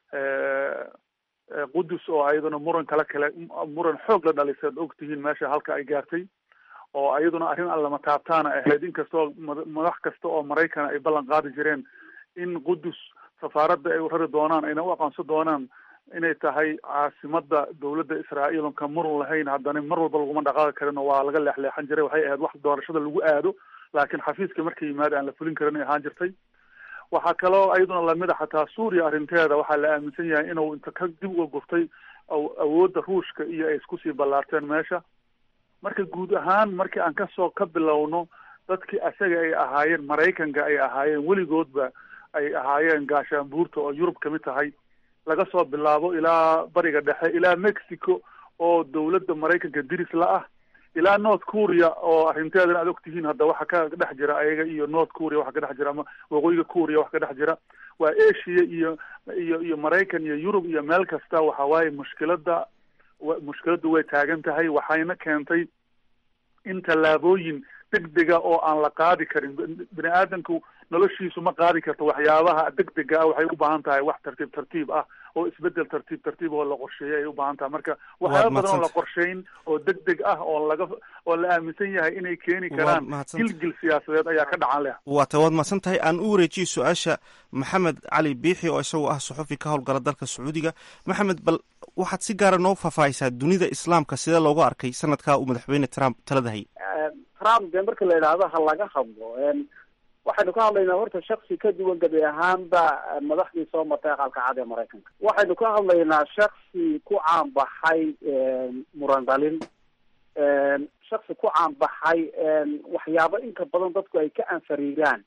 qudus oo ayaduna muran kale kale muran xoog la dhalisay ad ogtihiin meesha halka ay gaartay oo ayaduna arrin aan lama taabtaana ahayd inkastoo madax kasta oo maraykan ay ballan qaadi jireen in qudus safaaradda ay rari doonaan ayna u aqoonsan doonaan inay tahay caasimada dowladda israa'iil on ka murun lahayn haddana mar walba laguma dhaqaaqi karin oo waa laga leexleexan jiray waxay ahayd wax doorashada lagu aado laakiin xafiiska markay yimaada aan la fulin karin ay ahaan jirtay waxaa kaloo ayaduna lamid a xataa suuriya arrinteeda waxaa la aaminsan yahay inuu inta ka dib uga gurtay awoodda ruushka iyo ay iskusii ballaarteen meesha marka guud ahaan markii aan kasoo ka bilowno dadkii asaga ay ahaayeen maraykanka ay ahaayeen weligoodba ay ahaayeen gaashaanbuurta oo yurub kamid tahay laga soo bilaabo ilaa bariga dhexe ilaa mexico oo dowladda maraykanka diris la ah ilaa north korea oo arrinteedana aad ogtihiin hadda waxa ka dhex jira ayaga iyo north korea waxa ka dhex jira ama waqooyiga korea waxa ka dhex jira waa asia iyo iyo iyo maraykan iyo yurub iyo meel kasta waxa waaye mushkilada mushkiladdu way taagan tahay waxayna keentay in tallaabooyin degdega oo aan la qaadi karin bini aadamku noloshiisu ma qaadi karto waxyaabaha degdega ah waxay u baahan tahay wax tartiib tartiib ah oo isbedel tartiib tartiib oo la qorsheeyay ay u baahan tahay marka waxyaaba badan oo la qorsheyn oo degdeg ah oo laga oo la aaminsan yahay inay keeni karaan gilgil siyaasadeed ayaa ka dhacan leh waa ta waad mahadsan tahay aan u wareejiye su-aasha maxamed cali biixi oo isagoo ah suxufi ka howlgala dalka sacuudiga maxamed bal waxaad si gaara noo faahfaahisaa dunida islaamka sidee loogu arkay sanadkaa uu madaxweyne trump talada hayay trump dee marka la yidhaahdo ha laga hadlo waxaynu ka hadlaynaa horta shaksi ka duwan gabi ahaanba madaxdii soo martay aqalka cad ee maraykanka waxaynu ka hadlaynaa shaksi ku caanbaxay muran dhalin shaksi ku caanbaxay waxyaabo inta badan dadku ay ka anfariiraan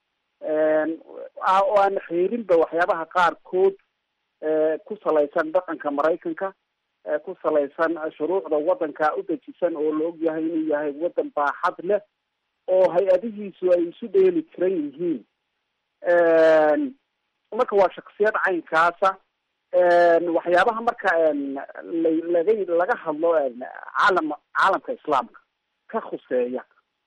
oo aan xiirinba waxyaabaha qaarkood ku salaysan dhaqanka maraykanka ku salaysan shuruucda waddanka u dejisan oo la og yahay inuu yahay waddan baaxad leh oo hay-adihiisu ay isu dheeli tiran yihiin marka waa shaksiyad caynkaasa waxyaabaha marka laga laga hadlo caalam caalamka islaamka ka khuseeya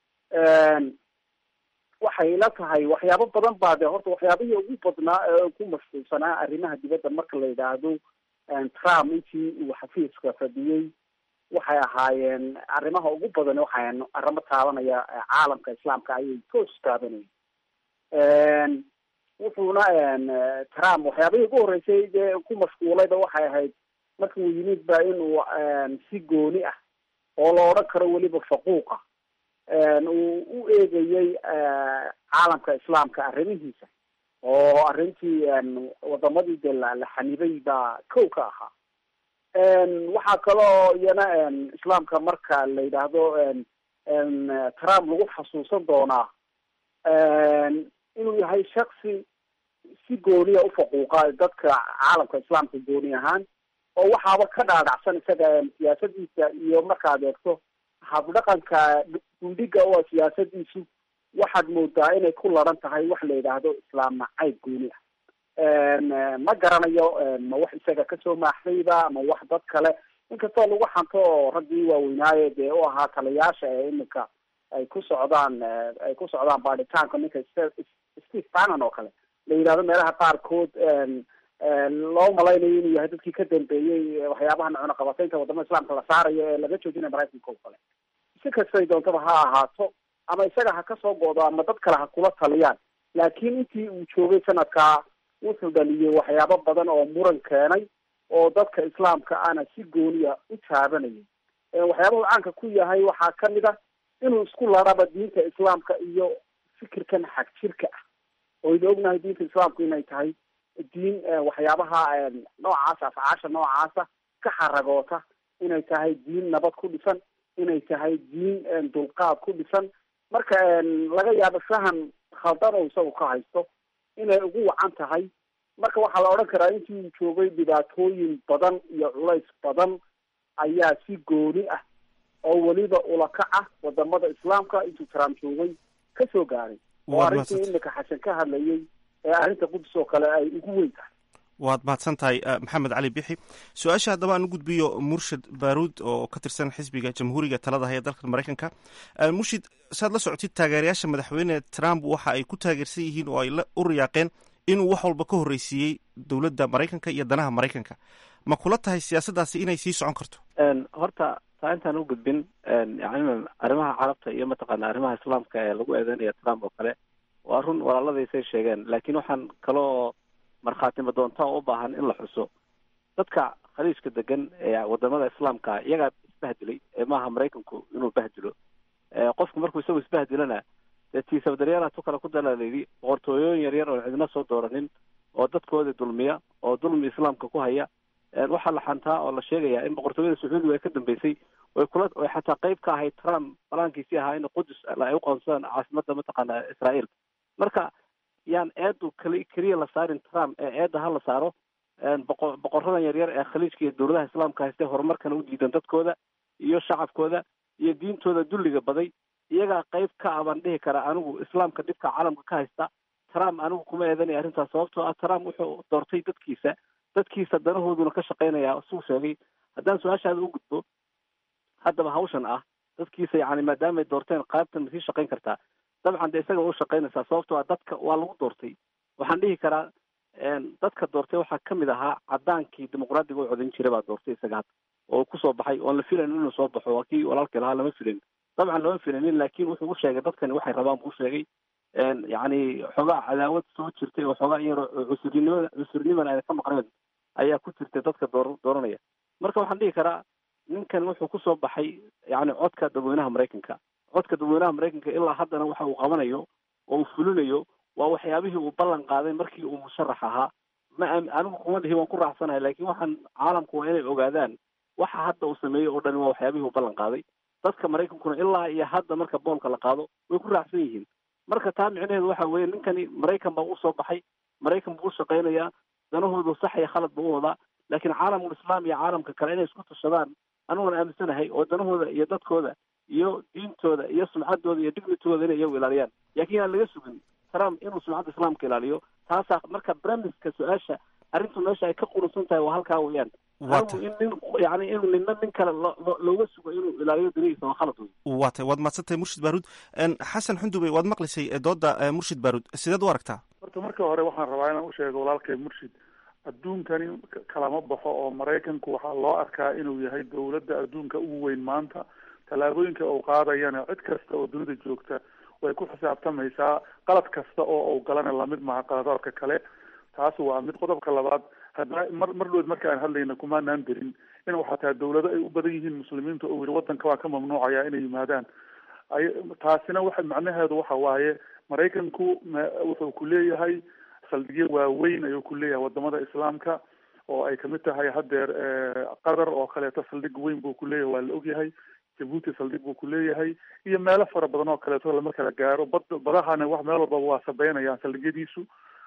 waxay la tahay waxyaabo badan baa de horta waxyaabihii ugu badnaa ee ku mashquulsanaa arrimaha dibadda marka la yidhaahdo trump intii uu xafiiska fadhiyey waxay ahaayeen arrimaha ugu badan waxay arrimo taabanaya caalamka islaamka ayay toos taabanayeen wuxuuna trump waxyaabihii ugu horreysay dee ku mashquulayba waxay ahayd markii uu yimid ba inuu si gooni ah oo la odhan karo weliba faquuqa uu u eegayey caalamka islaamka arrimihiisa oo arrintii wadamadii de la la xanibay baa kow ka ahaa waxaa kaloo iyana islaamka marka la yidhaahdo trump lagu xasuusan doonaa inuu yahay shaksi si gooniya ufaquuqa dadka caalamka islaamka gooni ahaan oo waxaaba ka dhaadhacsan isaga siyaasadiisa iyo markaad eegto habdhaqanka gundhiga oo siyaasadiisu waxaad moodaa inay ku laran tahay wax la yidhaahdo islaam nacayb gooni ah ma garanayo ma wax isaga kasoo maaxdayba ma wax dad kale inkastoo lagu xanto oo raggii waaweynaaye dee u ahaa taliyaasha ee iminka ay ku socdaan ay ku socdaan baadhitaanka ninka steve bannon oo kale la yidhahdo meelaha qaarkood loo malaynayo inuu yahay dadkii ka dambeeyey waxyaabaha cunaqabataynta wadamada islaamka la saarayo ee laga joojinaya maraykanka oo kale si kastay doontaba ha ahaato ama isaga ha kasoo go'do ama dad kale ha kula taliyaan laakiin intii uu joogay sanadkaa wuxuu dhaliyey waxyaabo badan oo muran keenay oo dadka islaamka ana si gooniya u taabanayay waxyaabahu caanka ku yahay waxaa kamid a inuu isku laraba diinta islaamka iyo fikirkan xag jirka ah oynu ognahay diinta islaamku inay tahay diin waxyaabaha noocaas afcaasha noocaasa ka xaragoota inay tahay diin nabad ku dhisan inay tahay diin dulqaad ku dhisan marka laga yaabo fahan khaldan oo isagu ka haysto inay ugu wacan tahay marka waxaa la odhan karaa intii uu joogay dhibaatooyin badan iyo culays badan ayaa si gooni ah oo weliba ulakac ah wadamada islaamka intuu trump joogay kasoo gaaray oo arrintii imika xasan ka hadlayay ee arrinta qudus oo kale ay ugu weyn tahay waad mahadsan tahay maxamed cali bixi su-aasha haddaba aan u gudbiyo murshid baaruud oo ka tirsan xisbiga jamhuuriga talada haya dalka maraykanka murshid saad la socotid taageerayaasha madaxweyne trump waxa ay ku taageersan yihiin oo ay u riyaaqeen inuu wax walba ka horreysiiyey dowladda maraykanka iyo danaha maraykanka ma kula tahay siyaasaddaasi inay sii socon karto horta taa intaan u gudbin yani arrimaha carabta iyo mataqaana arrimaha islaamka ee lagu eedeynaya trump oo kale waa run walaaladaysay sheegeen laakiin waxaan kaloo markhaatimo doonta oo u baahan in la xuso dadka khaliijka degan ee wadamada islaamka iyagaa isbahdilay ee maaha maraykanku inuu bahdilo qofku markuu isagu isbahdilana dee tiisabdaryaala tu kale ku dala layidhi boqortooyooyin yaryar oon cidina soo dooranin oo dadkoodii dulmiya oo dulmi islaamka ku haya waxaa la xantaa oo la sheegaya in boqortooyada sacuudiga ay ka dambeysay oy kula oy xataa qayb ka ahayd trump balaankiisii ahaa in qudus ay u qoonsadaan caasimada mataqaana israael marka yaan eedu kali keliya la saarin trump ee eedda ha la saaro boqo boqoradan yaryar ee khaliijka iyo dowladaha islaamka haystee horumarkana u diidan dadkooda iyo shacabkooda iyo diintooda dulliga baday iyagaa qayb ka ah baan dhihi karaa anigu islaamka dhibka caalamka ka haysta trump anigu kuma eedanaya arrintaas sababtoo ah trump wuxuu doortay dadkiisa dadkiisa danahooduna ka shaqaynaya suu sheegay haddaan su-aashaada u gudbo haddaba hawshan ah dadkiisa yani maadaamay doorteen qaybtan ma sii shaqayn kartaa dabcan de isaga u shaqaynaysaa sababtoo ah dadka waa lagu doortay waxaan dhihi karaa dadka doortay waxaa kamid ahaa cadaankii dimuqraadiga u codayn jiray baa doortay isaga hadda oo kusoo baxay oon la filayn inuu soo baxo waa kii walaalkii lahaa lama filayn dabcan lama filanin laakin wuxuu u sheegay dadkani waxay rabaan buu sheegay yani xoogaa cadaawad soo jirtay oo xoogaa iyaro cusurnimada cusurnimana ayna ka maqneen ayaa ku jirtay dadka door dooranaya marka waxaan dhihi karaa ninkan wuxuu kusoo baxay yani codka dadweynaha maraykanka codka dadweynaha maraykanka ilaa haddana waxa uu qabanayo oo uu fulinayo waa waxyaabihii uu ballan qaaday markii uu musharax ahaa ma anigu kuma dhihi waan ku raacsanahay laakiin waxaan caalamku waa inay ogaadaan waxa hadda uu sameeyey oo dhani waa waxyaabihii uu ballan qaaday dadka maraykankuna ilaa iyo hadda marka boolka la qaado way ku raacsan yihiin marka taa micnaheedu waxa weeye ninkani maraykan baa usoo baxay maraykan buu u shaqaynayaa danahoodu sax iyo khalad buu u wadaa laakiin caalamul islaam iyo caalamka kale inay isku tashadaan aniguna aaminsanahay oo danahooda iyo dadkooda iyo diintooda iyo sumcaddooda iyo dignitooda inay iyagu ilaaliyaan laakiin aan laga sugin trump inuu sumcadda islaamka ilaaliyo taasaa marka bremiska su-aasha arrintu meesha ay ka qurusan tahay waa halkaa weeyaan anigu in nin yani inuu nina nin kale looga sugo inuu ilaaliyo danihiisa waa khalad wey waa tay waad mahadsantahay murshid baaruud xasan xundubey waad maqlaysay dooda murshid baaruud sideed u aragtaa horta marka hore waxaan rabaa inaan usheego walaalkay murshid adduunkani kalama baxo oo maraykanku waxaa loo arkaa inuu yahay dowladda adduunka ugu weyn maanta tallaabooyinka uu qaadayana cid kasta oo dunida joogta way ku xisaabtamaysaa qalad kasta oo uu galana lamid maha qaladaadka kale taas waa mid qodobka labaad hadda mar mar dhood marka aan hadlayna kumaanaan dirin in xataa dawlado ay u badan yihiin muslimiinta oo yidhi waddanka waa ka mamnuucaya inay yimaadaan ay taasina waxa macnaheedu waxa waaye maraykanku wuxuu ku leeyahay saldhigyo waaweyn ayuu ku leeyahay wadamada islaamka oo ay kamid tahay haddeer qatar oo kaleeto saldhig weyn buu ku leeyahay waa la ogyahay jabuuti saldhig buu ku leeyahay iyo meelo fara badan oo kaleeto lama kala gaaro bad badahana wax meel walbaba waa sabeynayaan saldhigyadiisu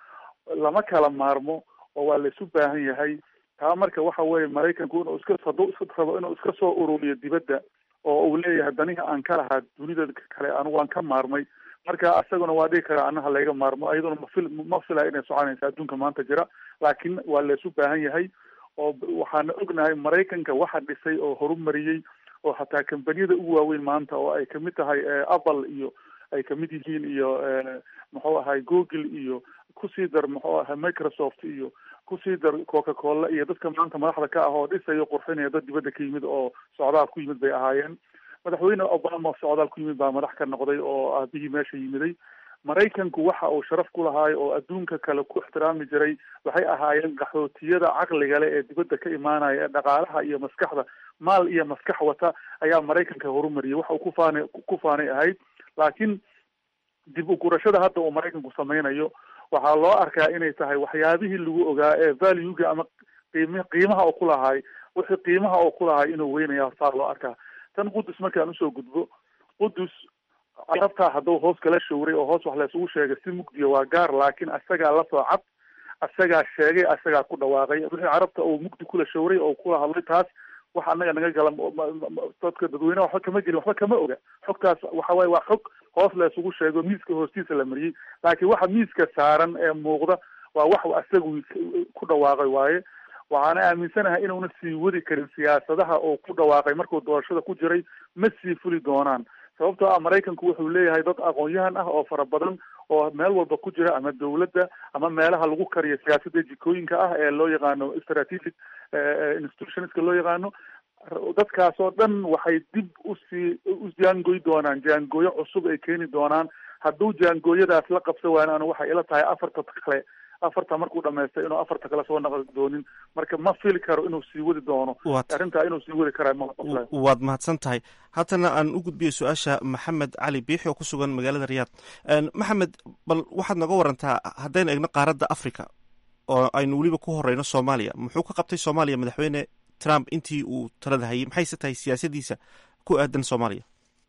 lama kala maarmo oo waa la isu baahan yahay taa marka waxa weeye maraykanku inuu iska hadduu iska rabo inuu iska soo ururiyo dibadda oo uu leeyahay danihi aan ka lahaa dunida kale anigu waan ka maarmay marka isaguna waa dhigi karaa anaha layga maarmo iyaduna mafil ma filaya inay soconaysa adduunka maanta jira laakiin waa la isu baahan yahay oo waxaana ognahay maraykanka waxa dhisay oo horumariyey oo hataa kambaniyada ugu waaweyn maanta oo ay kamid tahay apple iyo ay kamid yihiin iyo muxuu ahay google iyo kusii dar muxuu ahay microsoft iyo kusii dar coca cola iyo dadka maanta madaxda ka ah oo dhisayo qurxinaya dad dibadda ka yimid oo socdaal ku yimid bay ahaayeen madaxweyne obama socdaal ku yimid baa madax ka noqday oo aabihii meesha yimiday maraykanku waxa uu sharaf ku lahaay oo adduunka kale ku ixtiraami jiray waxay ahaayeen qaxootiyada caqliga leh ee dibadda ka imaanaya ee dhaqaalaha iyo maskaxda maal iyo maskax wata ayaa maraykanka horumariyay waxa uu ku faanay ku faanay ahayd laakiin dib u gurashada hadda uu maraykanku sameynayo waxaa loo arkaa inay tahay waxyaabihii lagu ogaa ee valuega ama qiim qiimaha oo ku lahaay wixii qiimaha oo ku lahaay inuu weynaya saa loo arkaa tan qudus markaan usoo gudbo qudus carabtaa hadduu hoos kala showray oo hoos wax laysugu sheegay si mugdiya waa gaar laakiin asagaa lasoo cad asagaa sheegay asagaa ku dhawaaqay wixii carabta uu mugdi kula showray oo kula hadlay taas wax anaga naga gala dadka dadweyneha waxba kama gelin waxba kama oga xogtaas waxa waaye waa xog hoos laysugu sheego miiska hoostiisa la mariyey laakiin waxa miiska saaran ee muuqda waa wax asagu ku dhawaaqay waaye waxaana aaminsanahay inuuna sii wadi karin siyaasadaha oo ku dhawaaqay markuu doorashada ku jiray ma sii fuli doonaan sababtoo ah maraykanku wuxuu leeyahay dad aqoon-yahan ah oo fara badan oo meel walba ku jira ama dawladda ama meelaha lagu kariyo siyaasadda jikooyinka ah ee loo yaqaano strategic institutionska loo yaqaano dadkaas oo dhan waxay dib usii u jaangoy doonaan jaangooyo cusub ay keeni doonaan hadduu jaangooyadaas la qabsa waana anu waxay ila tahay afarta kale afarta markuu dhamaystay inuu afarta kale soo naqli doonin marka ma fili karo inuu sii wadi doono arrintaa inuu sii wadi karaa ma waad mahadsan tahay haatana aan u gudbiyo su-aasha maxamed cali biixi oo ku sugan magaalada riyaad maxamed bal waxaad nooga warantaa haddaynu egno qaaradda africa oo aynu weliba ku horeyno soomaaliya muxuu ka qabtay soomaaliya madaxweyne trump intii uu talada hayay maxayse tahay siyaasadiisa ku aadan soomaaliya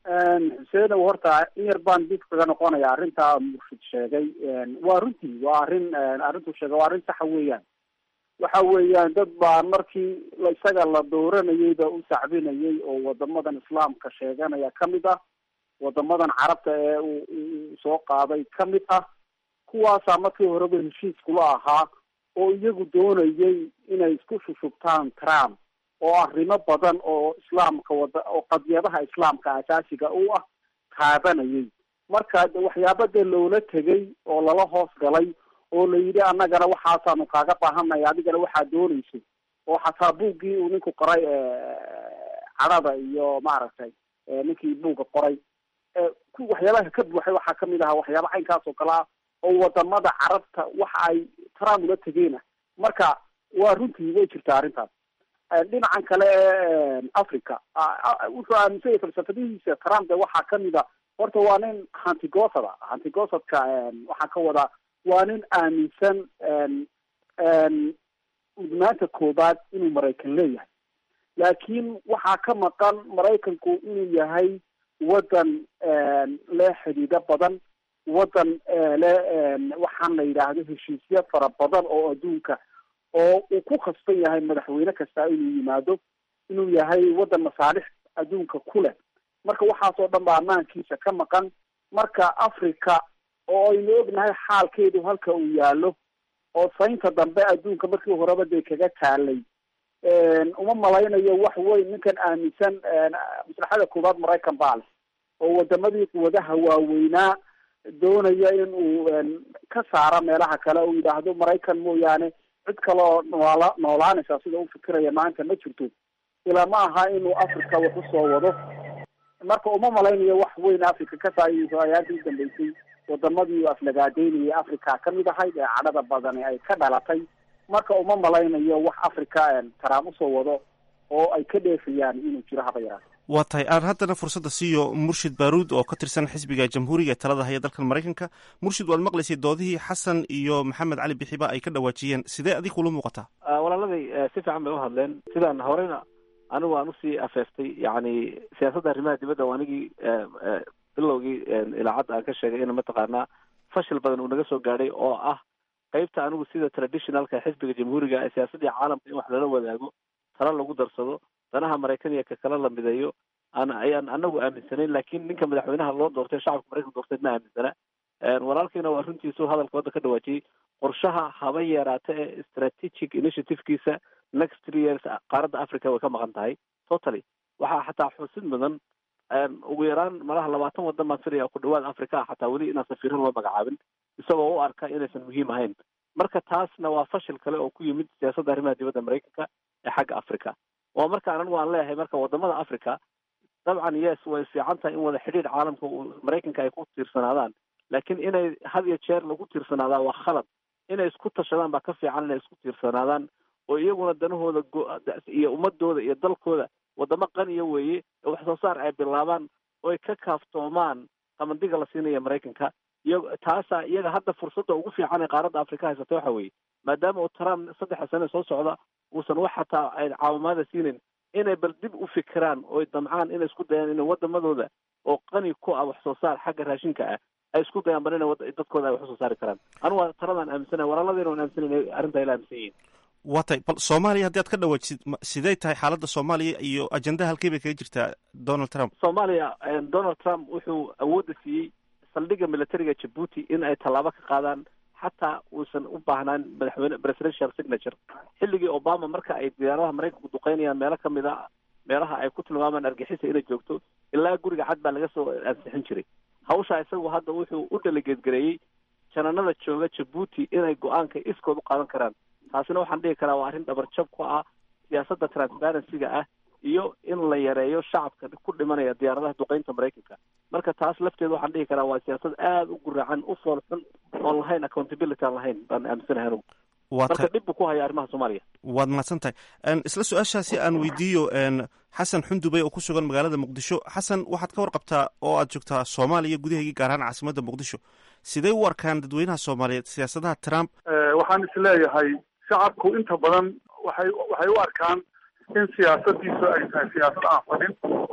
xuseenow horta in yar baan dib kaga noqonaya arrintaa murshid sheegay waa runtii waa arrin arrintuu sheegay waa arrin saxa weeyaan waxa weeyaan dad baa markii isaga la dooranayeyba u sacbinayay oo wadamadan islaamka sheeganaya kamid ah wadamadan carabta ee uu soo qaaday kamid ah kuwaasaa markii horeba heshiiskula ahaa oo iyagu doonayay inay isku shushubtaan trump oo arrimo badan oo islaamka wada oo qadiyadaha islaamka asaasiga u ah taabanayay marka waxyaaba dee loola tegay oo lala hoos galay oo la yidhi annagana waxaasaanu kaaga baahanay adigana waxaa doonayso oo xataa buuggii uu ninku qoray cadhada iyo maaragtay ninkii buugga qoray waxyaabaha ka buuxay waxaa kamid ahaa waxyaaba caynkaas oo kale ah oo wadamada carabta waxa ay trump ula tegeena marka waa runtii way jirtaa arrintaas dhinacan kale ee africa wuxuu aaminsan yahay falsafadihiisa trump de waxaa kamid a horta waa nin hantigosada hantigosadka waxaa ka wadaa waa nin aaminsan mudnaanta koobaad inuu maraykan leeyahay laakiin waxaa ka maqan maraykanku inuu yahay waddan le xidhiidho badan waddan le waxaan la yidhaahdo heshiisya fara badan oo adduunka oo uu ku khasban yahay madaxweyne kasta inuu yimaado inuu yahay waddan masaalix adduunka ku leh marka waxaasoo dhan baa ammaankiisa ka maqan marka africa oo aynu ognahay xaalkeedu halka uu yaalo oo saynta dambe adduunka markii horeba dee kaga taalay uma malaynayo wax weyn ninkan aaminsan maslaxada koowaad maraykan baa leh oo wadamadii quwadaha waaweynaa doonaya in uu ka saaro meelaha kale uu yidhaahdo maraykan mooyaane cid kaloo noola noolaanaysa sida u fikiraya maanta ma jirto ilaa ma aha inuu africa wax usoo wado marka uma malaynayo wax weyn africa ka saayso ayaantii udambeysay wadamadii aflagaadeynayay africa kamid ahayd ee cadhada badani ay ka dhalatay marka uma malaynayo wax africa taraam usoo wado oo ay ka dheefayaan inuu jiro haba yaraata waa tahay aan haddana fursadda siiyo murshid baaruud oo ka tirsan xisbiga jamhuuriga ee talada haya dalkan maraykanka murshid waad maqlaysay doodihii xasan iyo maxamed cali bixiba ay ka dhawaajiyeen sidee adig kula muuqataa walaaladay si fiican bay uhadleen sidaan horeyna anigu aan usii afeeftay yani siyaasadda arrimaha dibadda oo anigii bilowgii ilaacadda aan ka sheegay in mataqaanaa fashil badan uu naga soo gaadhay oo ah qeybta anigu sida traditionalka xisbiga jamhuuriga ee siyaasaddii caalamka in wax lala wadaago tala lagu darsado danaha maraykan iyo ka kala la mideeyo aan ayaan anagu aaminsanayn lakin ninka madaxweynaha loo doortay shacabka maraykanka doortay ma aaminsana walaalkiina waa runtiisu hadalka wadda ka dhawaajiyey qorshaha haba yaraata ee strategic initiativekiisa next three years qaaradda africa way ka maqan tahay totally waxaa xataa xusid mudan ugu yaraan malaha labaatan wadan baan filaya ku dhawaad africa ah xataa weli inaan safiiro loo magacaabin isagoo u arka inaysan muhiim ahayn marka taasna waa fashil kale oo ku yimid siyaasadda arrimaha dibadda maraykanka ee xagga africa waa markaan anigu aan leeyahay marka wadamada africa dabcan yes way fiican tahay in wada xidhiidh caalamka maraykanka ay ku tiirsanaadaan laakiin inay had iyo jeer lagu tiirsanaadaan waa khalad inay isku tashadaan baa ka fiican inay isku tiirsanaadaan oo iyaguna danahooda iyo ummadooda iyo dalkooda wadamo qaniya weeye ee wax soo saar ay bilaabaan oy ka kaaftoomaan qamandiga la siinaya maraykanka iyo taasaa iyaga hadda fursadda ugu fiican ee qaaradda afrika haysata waxa weeye maadaama uu trump saddexa sane soo socda uusan wax xataa ay caawimaada siinin inay bal dib u fikiraan oy damcaan inay isku dayaan inay wadamadooda oo qani ku ah wax soo saar xagga raashinka ah ay isku dayaan bal ina dadkooda ay wax usoo saari karaan anigu waa taladaan aaminsanay walaaladayna waan aaminsanay arrintaa ila aaminsan yihiin waa tahay bal soomaaliya haddii aad ka dhawaajisid sidey tahay xaaladda soomaaliya iyo ajendaha halkey bay kaga jirtaa donald trump soomaaliya donald trump wuxuu awoodda siiyey saldhigga militariga jabuuti in ay tallaabo ka qaadaan xataa uusan u baahnaan madaxweyne presidential signature xilligii obama marka ay diyaaradaha maraykanku duqeynayaan meelo kamid a meelaha ay ku tilmaamaan argixisa inay joogto ilaa guriga cad baa laga soo ansixin jiray hawshaa isagu hadda wuxuu u delegeedgareeyey jananada jooga jabuuti inay go-aanka iskood u qaadan karaan taasina waxaan dhihi karaa waa arrin dhabarjab ku ah siyaasadda transparencyga ah iyo in la yareeyo shacabka ku dhimanaya diyaaradaha duqeynta maraykanka marka taas lafteeda waxaan dhihi karaa waa siyaasad aada u guracan u fool xun oon lahayn accountability aan lahayn baan aaminsanahay anugu marka dhib buu ku haya arrimaha soomaaliya waad mahadsan tahay isla su-aashaasi aan weydiiyo xasan xundubey oo ku sugan magaalada muqdisho xasan waxaad ka warqabtaa oo aad joogtaa soomaaliya gudaheygii gaar ahaan caasimadda muqdisho sidee u arkaan dadweynaha soomaaliyeed siyaasadaha trump waxaan is leeyahay shacabku inta badan waxay waxay u arkaan in siyaasadiisu ay tahay siyaasad aan fadhin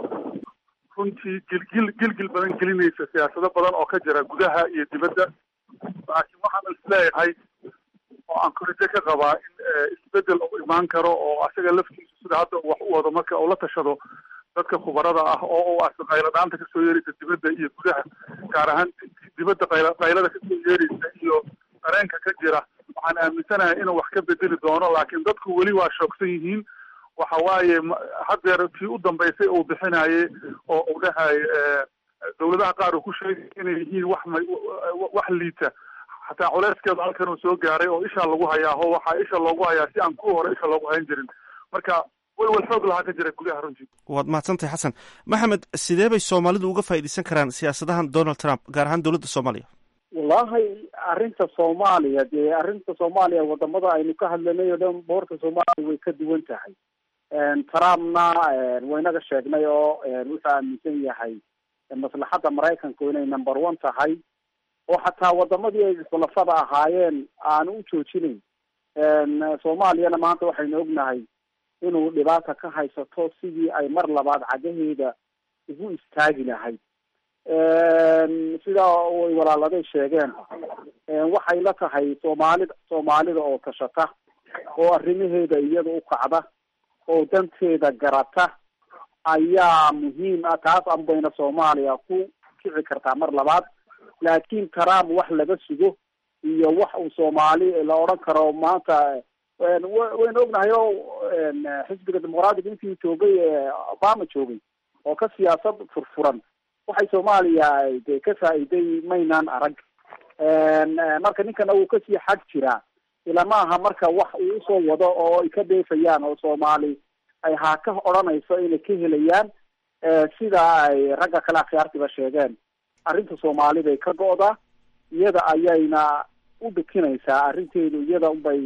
runtii gilgil gilgil badan gelinaysa siyaasado badan oo ka jira gudaha iyo dibadda laakiin waxaan is leeyahay oo aan koride ka qabaa in isbedel uu imaan karo oo asaga laftiisu sida hadda uu wax u wado marka uu la tashado dadka khubarada ah oo uu arko qayladhaanta kasoo yeeraysa dibadda iyo gudaha gaar ahaan dibadda qayla qaylada kasoo yeeraysa iyo dareenka ka jira waxaan aaminsanahay inuu wax ka bedeli doono laakiin dadku weli waa shoogsan yihiin waxa waaye haddeer tii u dambaysay uu bixinayay oo uu dhahay dawladaha qaar uu ku sheegay inay yihiin wax ma wax liita xataa culeyskeedu halkan uu soo gaaray oo ishaa lagu hayaa ho waxaa isha loogu hayaa si aan kuwa hore isha loogu hayn jirin marka welwel xoog lahaa ka jira gudaha runtii waad mahadsantahay xasan maxamed sidee bay soomaalidu uga faa'iidaysan karaan siyaasadahan donald trump gaar ahaan dowladda soomaaliya wallahi arrinta soomaaliya dee arrinta soomaaliya wadamada aynu ka hadlanay oo dhan boorta soomaaliya way ka duwan tahay trumpna waynaga sheegnay oo wuxuu aaminsan yahay maslaxadda maraykanku inay number one tahay oo xataa wadamadii ay khulafada ahaayeen aanu u joojinayn soomaaliyana maanta waxaynu ognahay inuu dhibaata ka haysato sidii ay mar labaad cagaheeda ugu istaagi lahayd sidaa way walaaladay sheegeen waxay la tahay soomaalida soomaalida oo tashata oo arrimaheeda iyada u kacda oo danteeda garata ayaa muhiim ah taas anbayna soomaaliya ku kici kartaa mar labaad laakiin trump wax laga sugo iyo wax uu soomaali la odhan karo maanta waynu ognahay oo xisbiga dimuqraadiga intii joogay obama joogay oo ka siyaasad furfuran waxay soomaaliya de ka faa'iiday maynaan arag marka ninkana wuu kasii xag jiraa ilama aha marka wax uu usoo wado oo ay ka dheefayaan oo soomaali ay haa ka odhanayso inay ka helayaan sida ay ragga kale akhyaartiba sheegeen arrinta soomaali bay ka go'daa iyada ayayna u dhikinaysaa arrinteedu iyada unbay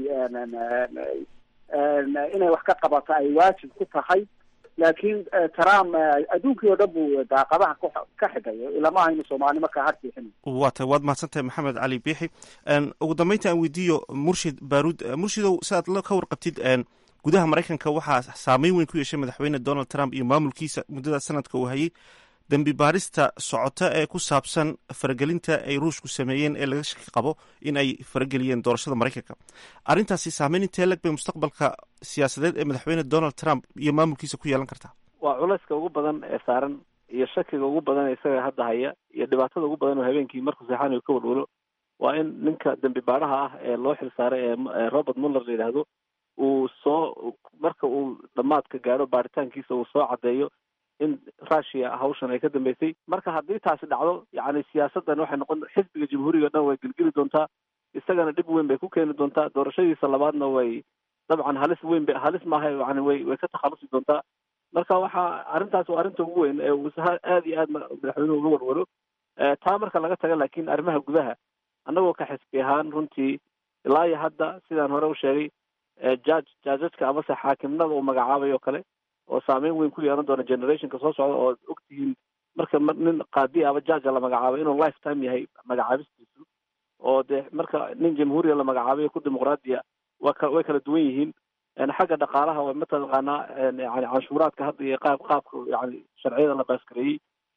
inay wax ka qabata ay waajib ku tahay laakiin trump adduunkii oo dhan buu daaqadaha ka xigay ilamaha inu soomaali markaa har bixin waa tay waad mahadsantahay maxamed cali biixi ugu dambeynta aan weydiiyo murshid baruud murshidow si aad ka warqabtid gudaha maraykanka waxaa saameyn weyn ku yeeshay madaxweyne donald trump iyo maamulkiisa muddada sanadka uu hayay dembi baarista socota ee ku saabsan faragelinta ay ruushku sameeyeen ee laga shaki qabo in ay farageliyeen doorashada maraykanka arrintaasi saameyn intee leg bay mustaqbalka siyaasadeed ee madaxweyne donald trump iyo maamulkiisa ku yeelan kartaa waa culayska ugu badan ee saaran iyo shakiga ugu badan ee isaga hadda haya iyo dhibaatada ugu badan oo habeenkii markuu seexanayo ka walwalo waa in ninka dembi baadhaha ah ee loo xil saaray ee robert muller la yidhaahdo uu soo marka uu dhammaadka gaadho baaritaankiisa uu soo caddeeyo in russia hawshan ay ka dambeysay marka haddii taasi dhacdo yacni siyaasaddan waxay noqon xisbiga jamhuuriga o dhan way gelgeli doontaa isagana dhib weyn bay ku keeni doontaa doorashadiisa labaadna way dabcan halis weyn ba halis maaha yani way way ka takhalusi doontaa marka waxaa arrintaas waa arrinta ugu weyn ee uu aada iyo aad madaxweynuhu uga walwalo taa marka laga taga laakiin arrimaha gudaha annagoo ka xisbi ahaan runtii ilaa iyo hadda sidaan hore u sheegay judge jajajka amase xaakimnada uu magacaabayo kale oo saameyn weyn ku yeelan doona generationka soo socda oo ogtihiin marka nin qaadi ama jaja la magacaabay inuu lifetime yahay magacaabistiisu oo dee marka nin jamhuuriya la magacaabay ku dimuqraadiya wa ka way kala duwan yihiin xagga dhaqaalaha waa mataqaanaa yani canshuuraadka hadda iyo qaab qaabka yani sharciyada la baaskareeyey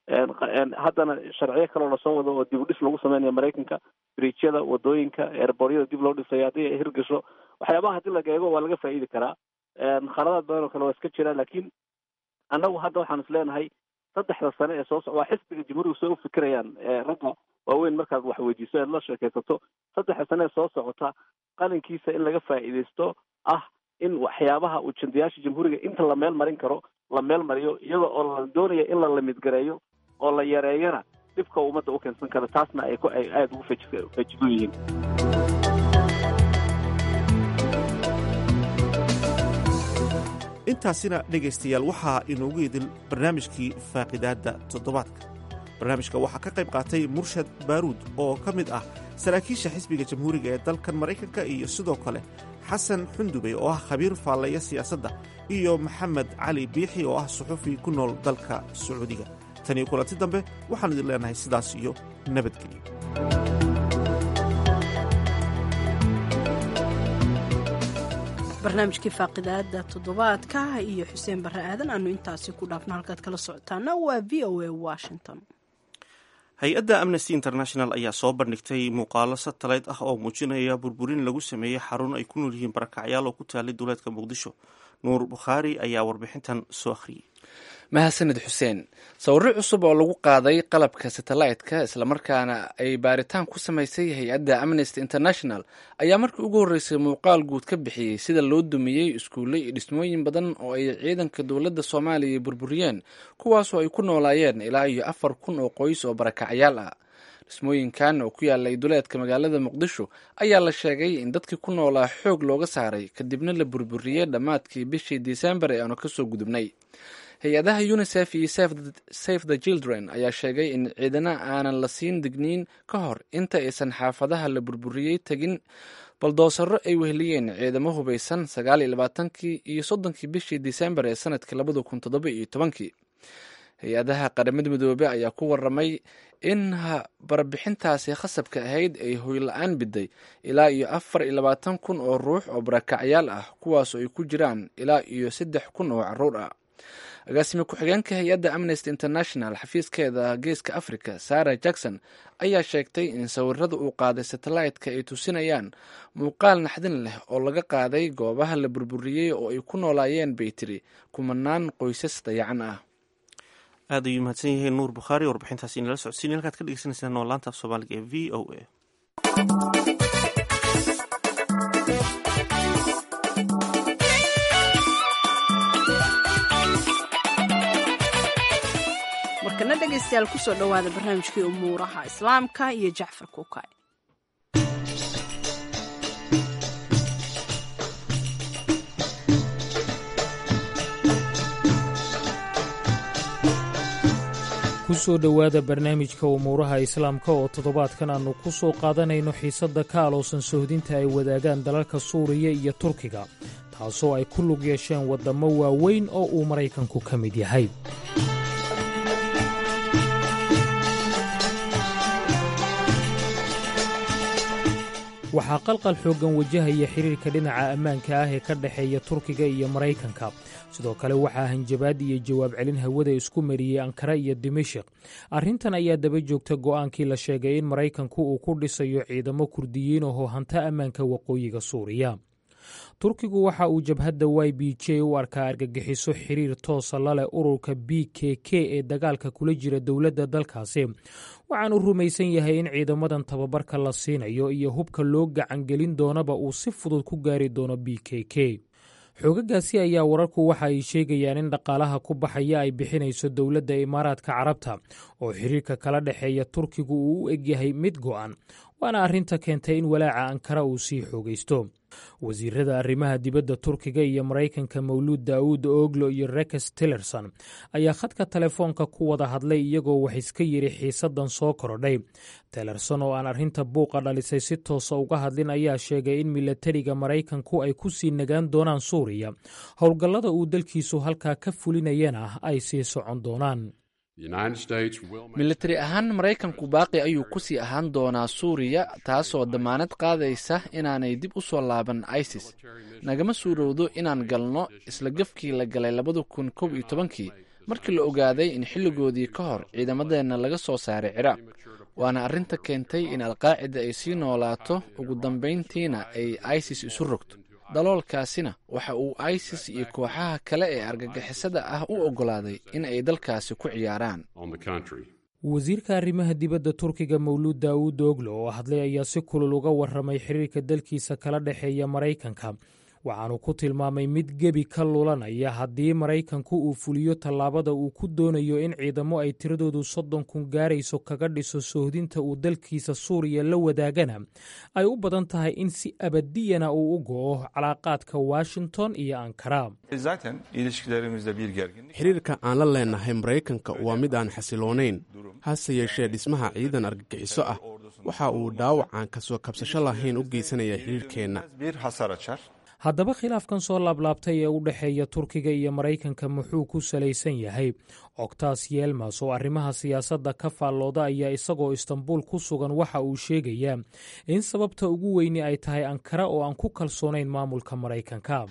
haddana sharciyo kaloo lasoo wado oo dib u dhis lagu sameynaya maraykanka bridjyada wadooyinka eerboryada dib loo dhisayo haddii ay hirgasho waxyaabaha haddii laga eego waa laga faa'iidi karaa khaladaad badan oo kale waa iska jira laakiin annagu hadda waxaan is leenahay saddexda sane ee soo soc waa xisbiga jamhuuriga soo ufikirayaan ragga waaweyn markaad wax weydiiso ead la sheekaysato saddexda sane ee soo socota qalinkiisa in laga faa'iidaysto ah in waxyaabaha ujandayaasha jamhuuriga inta la meel marin karo la meel mariyo iyada oo la doonaya in la lamidgareeyo oo la yareeyana dhibka ummadda u keensan kara taasna ay ay aada ugu feji fejigo yihiin intaasina dhegaystayaal waxaa inoogu idil barnaamijkii faaqidaadda toddobaadka barnaamijka waxaa ka qayb qaatay murshad baaruud oo ka mid ah saraakiisha xisbiga jamhuuriga ee dalkan maraykanka iyo sidoo kale xasan xundubey oo ah khabiir faalleeya siyaasadda iyo maxamed cali biixi oo ah suxufi ku nool dalka sacuudiga tan iyo kulanti dambe waxaan idin leenahay sidaas iyo nabadgelyo barnaamijkii faaqidaada toddobaadka iyo xuseen barre aadan aanu intaasi ku dhaafno halkaad kala socotaana waa v o a washington hay-adda amnesty international ayaa soo bandhigtay muuqaalo satellite ah oo muujinaya burburin lagu sameeyey xarun ay ku nool yihiin barakacyaal oo ku taalay duleedka muqdisho nuur bukhaari ayaa warbixintan soo akhriyey mahadsanid xuseen sawirro cusub oo lagu qaaday qalabka satellite-ka islamarkaana ay baaritaan ku samaysay hay-adda amnesty international ayaa markii ugu horreysay muuqaal guud ka bixiyey sida loo dumiyey iskuulle iyo dhismooyin badan oo ay ciidanka dowladda soomaaliya burburiyeen kuwaasoo ay ku noolaayeen ilaa iyo afar kun oo qoys oo barakacyaal ah dhismooyinkan oo ku yaalay duleedka magaalada muqdisho ayaa la sheegay in dadkii ku noolaa xoog looga saaray kadibna la burburiyey dhammaadkii bishii disembar ee aanu kasoo gudubnay hay-adaha unisef iyo safe the children ayaa sheegay in ciidana aanan la siin digniin ka hor inta aysan xaafadaha la burburiyey tegin baldoosaro ay weheliyeen ciidamo hubaysan sagaal iyo labaatankii iyo soddonkii bishii disembar ee sanadkii labada kun toddoba iyo tobankii hay-adaha qaramada midoobe ayaa ku waramay in barbixintaasi khasabka ahayd ay hoyla-aan biday ilaa iyo afar iyo labaatan kun oo ruux oo barakacyaal ah kuwaasoo ay ku jiraan ilaa iyo saddex kun oo caruur ah agaasime ku-xigeenka hay-adda amnesty international xafiiskeeda geeska africa sarah jackson ayaa sheegtay in sawirada uu qaaday satellite-ka ay tusinayaan muuqaal naxdin leh oo laga qaaday goobaha la burburiyey oo ay ku noolaayeen bay tiri kumanaan qoysas dayacan ah aad ayuu mahadsan yihiin nuur bukhaari warbixintaasi inala socodsiin halkaad ka dhegeysaneysaan oo laanta af soomaaliga ee v o a markana dhegaystayaal kusoo dhowaada barnaamijkii umuuraha islaamka iyo jacfar kuukay kusoo dhowaada barnaamijka umuuraha islaamka oo toddobaadkan aannu ku soo qaadanayno xiisadda ka aloosan sohdinta ay wadaagaan dalalka suuriya iyo turkiga taasoo ay ku lug yeesheen waddammo waaweyn oo uu maraykanku ka mid yahay waxaa qalqal xooggan wajahaya xiriirka dhinaca ammaanka ah ee ka dhexeeya turkiga iyo maraykanka sidoo kale waxaa hanjabaad iyo jawaab celin hawada isku mariyey ankara iyo dimashik arrintan ayaa daba joogta go'aankii la sheegay in maraykanku uu ku dhisayo ciidamo kurdiyiin oo hanta ammaanka waqooyiga suuriya turkigu waxa uu jabhadda y b j u arkaa argagixiso xiriir toosa la leh ururka b k k ee dagaalka kula jira dowladda dalkaasi waxaanu rumaysan yahay in ciidamadan tababarka la siinayo iyo hubka loo gacangelin doonaba uu si fudud ku gaari doono b k k xoogagaasi ayaa wararku waxa ay sheegayaan in dhaqaalaha ku baxaya ay bixinayso dowladda imaaraadka carabta oo xiriirka kala dhexeeya turkigu uu u egyahay mid go'an waana arrinta keentay in walaaca ankara uu sii xoogaysto wasiirada arrimaha dibadda turkiga iyo maraykanka mawluud daawuud oglo iyo rekes tillerson ayaa khadka telefoonka ku wada hadlay iyagoo wax iska yidhi xiisaddan soo korodhay tillerson oo aan arrinta buuqa dhalisay si toosa uga hadlin ayaa sheegay in milatariga maraykanku ay ku sii nagaan doonaan suuriya howlgallada uu dalkiisu halkaa ka fulinayana ay sii socon doonaan militari ahaan maraykanku baaqi ayuu ku sii ahaan doonaa suuriya taasoo dammaanad qaadaysa inaanay dib u soo laaban isis nagama suurowdo inaan galno isla gafkii la galay labada kun kow iyo tobankii markii la ogaaday in xilligoodii ka hor ciidamadeenna laga soo saaray ciraaq waana arrinta keentay in alqaacida ay sii noolaato ugu dambayntiina ay isis isu rogto daloolkaasina waxa uu isis iyo kooxaha kale ee argagixisada ah u oggolaaday in ay dalkaasi ku ciyaaraan wasiirka arrimaha dibadda turkiga mawluud daawuud oglo oo hadlay ayaa si kulul uga warramay xiriirka dalkiisa kala dhexeeya maraykanka waxaanu ku tilmaamay mid gebi ka lulanaya haddii maraykanku uu fuliyo tallaabada uu ku doonayo in ciidamo ay tiradoodu soddon kun gaarayso kaga dhiso soohdinta uu dalkiisa suuriya la wadaagana ay u badan tahay in si abadiyana uu u go'o calaaqaadka washington iyo ankara xiriirka aan la leenahay maraykanka waa mid aan xasiloonayn hase yeeshee dhismaha ciidan argagixiso ah waxa uu dhaawacaan kasoo kabsasho lahayn u geysanaya xiriirkeenna haddaba khilaafkan soo laablaabtay ee u dhexeeya turkiga iyo maraykanka muxuu ku salaysan yahay octas yelmas oo arrimaha siyaasadda ka faallooda ayaa isagoo istanbuul ku sugan waxa uu sheegayaa in sababta ugu weyni ay tahay ankara oo aan ku kalsoonayn maamulka maraykanka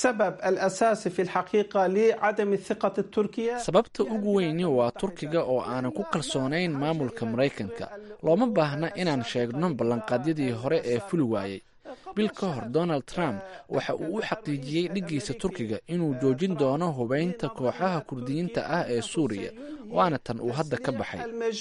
sababta ugu weyni waa turkiga oo aanan ku kalsoonayn maamulka maraykanka looma baahna inaan sheegno ballanqaadyadii hore ee fuli waayey bil ka hor donald trump waxa uu u xaqiijiyey dhiggiisa turkiga inuu joojin doono hubaynta kooxaha kurdiyiinta ah ee suuriya waana tan uu hadda ka baxay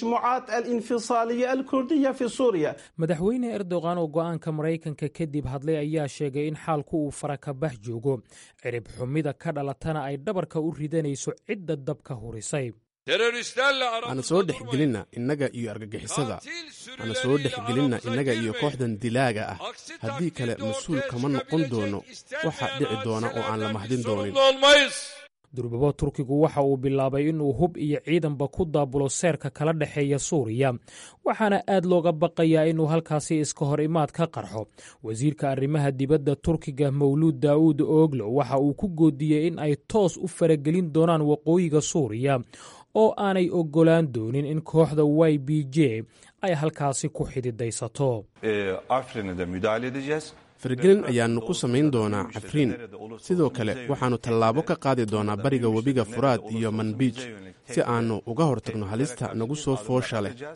madaxweyne erdogan oo go'aanka maraykanka kadib hadlay ayaa sheegay in xaalku uu farakabax joogo cirib xumida ka dhalatana ay dhabarka u ridanayso cidda dabka hurisay hana soo dhexgelinna innaga iyo argagixisada hana soo dhexgelinna innaga iyo kooxdan dilaaga ah haddii kale mas-uul kama noqon doono waxa dhici doona oo aan la mahdin doonin durbabo turkigu waxa uu bilaabay inuu hub iyo ciidanba ku daabulo seerka kala dhexeeya suuriya waxaana aad looga baqayaa inuu halkaasi iska hor imaad ka qarxo wasiirka arrimaha dibadda turkiga mawluud daa'uud oglo waxa uu ku goodiyey in ay toos u faragelin doonaan waqooyiga suuriya oo aanay oggolaan doonin in kooxda y b j ay halkaasi ku xididaysato fargelin ayaannu ku samayn doonaa cafriin sidoo kale waxaannu tallaabo ka qaadi doonaa bariga webiga furaad iyo manbiij si aannu uga hortagno halista nagu soo foosha leh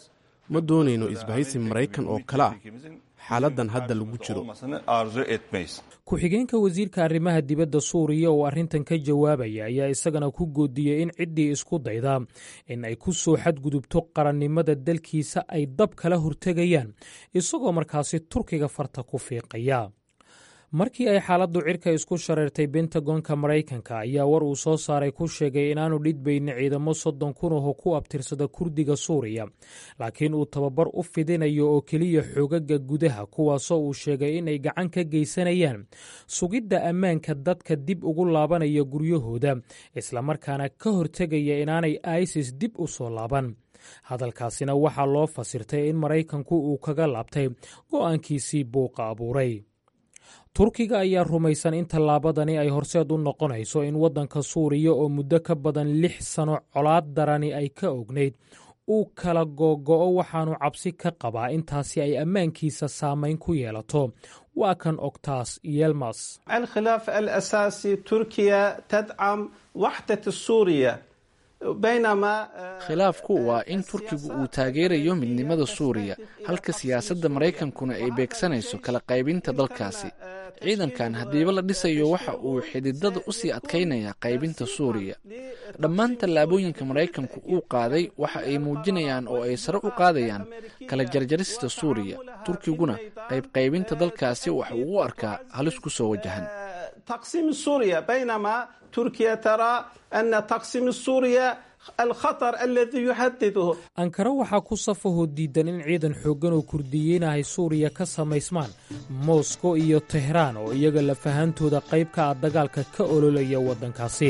ma doonayno isbahaysi maraykan oo kale ah xaaladdan hadda lagu jiro ku-xigeenka wasiirka arrimaha dibadda suuriya oo arrintan ka jawaabaya ayaa isagana ku goodiyey in ciddii isku dayda in ay ku soo xadgudubto qarannimada dalkiisa ay dab kala hortegayaan isagoo markaasi turkiga farta ku fiiqaya markii ay xaaladdu cirka isku shareertay bentagonka maraykanka ayaa war uu soo saaray ku sheegay inaanu dhidbaynin ciidamo soddon kun oo ku abtirsada kurdiga suuriya laakiin uu tababar u fidinayo oo keliya xoogaga gudaha kuwaasoo uu sheegay inay gacan ka geysanayaan sugidda ammaanka dadka dib ugu laabanaya guryahooda islamarkaana ka hortegaya inaanay isis dib u soo laaban hadalkaasina waxaa loo fasirtay in maraykanku uu kaga laabtay go'aankiisii buuqa abuuray turkiga ayaa rumaysan in tallaabadani ay horseed u noqonayso in waddanka suuriya oo muddo ka badan lix sano colaad darani ay ka ognayd uu kala googo'o waxaanu cabsi ka qabaa intaasi ay ammaankiisa saamayn ku yeelato waa kan oktaas yelmas الخلاف الأساسي تركيا تدعم وحدة سوريا بينما khilaafku waa in turkigu uu taageerayo midnimada suuriya halka siyaasadda maraykankuna ay beegsanayso kala qaybinta dalkaasi ciidankan haddiiba la dhisayo waxa uu xididada u sii adkaynaya qaybinta suuriya dhammaan tallaabooyinka maraykanku uu qaaday waxa ay muujinayaan oo ay sare u qaadayaan kala jarjarista suuriya turkiguna qaybqaybinta dalkaasi waxa uu u arkaa halis ku soo wajahan تقسيم سوريا بينما تركيا ترى أن تقسيم سوريا الخطر الذي يهدده ankara waxaa ku safahoo diidan in ciidan xooggan oo kurdiyiinahay suuriya ka samaysmaan moskow iyo tehraan oo iyaga lafahantooda qayb ka ah dagaalka ka ololaya waddankaasi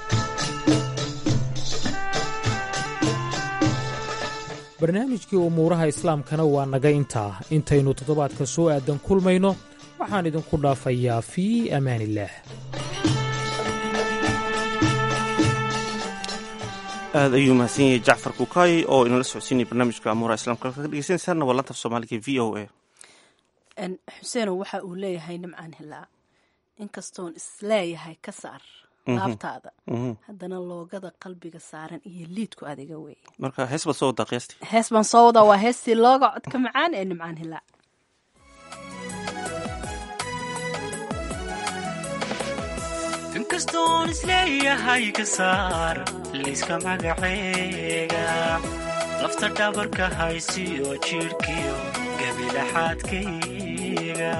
barnaamijkii umuuraha islaamkana waa naga intaa intaynu toddobaadka soo aadan kulmayno waxaan idinku dhaafayaa fii amaaniillaah aad ayuu mahadsan yahay jacfar kukaay oo inala socodsiinaya barnaamijka amuuraha islamka ka dhegeysanaysaana waa lantaf soomaaliga v o a xuseenow waxa uu leeyahay nimcaan hilaa inkastoon isleeyahay ka saar laabtaada haddana loogada qalbiga saaran iyo liidku adiga wey marka hees baad soo wadaa qiyaastii hees baan soo wadaa waa heestii looga codka macaan ee nimcaan hilaa inkastoon isleeyahay ka saar liiska magaceega lafta dhabarka haysiyo jidhkiyo gabilaxaadkayga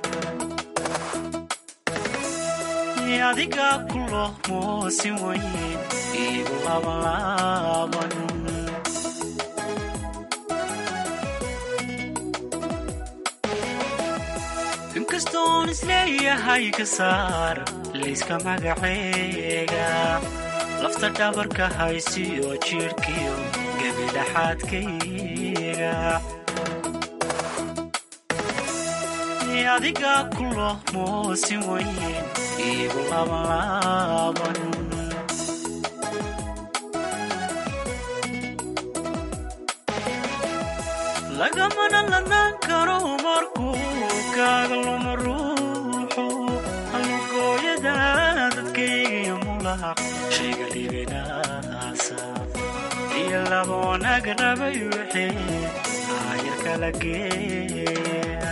adiga kulo moosin weyn iigu labanlaaban inkastoon isleeyahay ka saar liiska magaceega lafta dhabarka haysiyo jidhkiyo gabilaxaadkayga adiga kulo moosin weyn iigu labanlaaban lagamana lanaan karo markuu kaaga luma ruuxu halugooyada dadkaygiyo mulaq shayga libinaasa iyo laba wanaag rabay wixii aayar kala geeya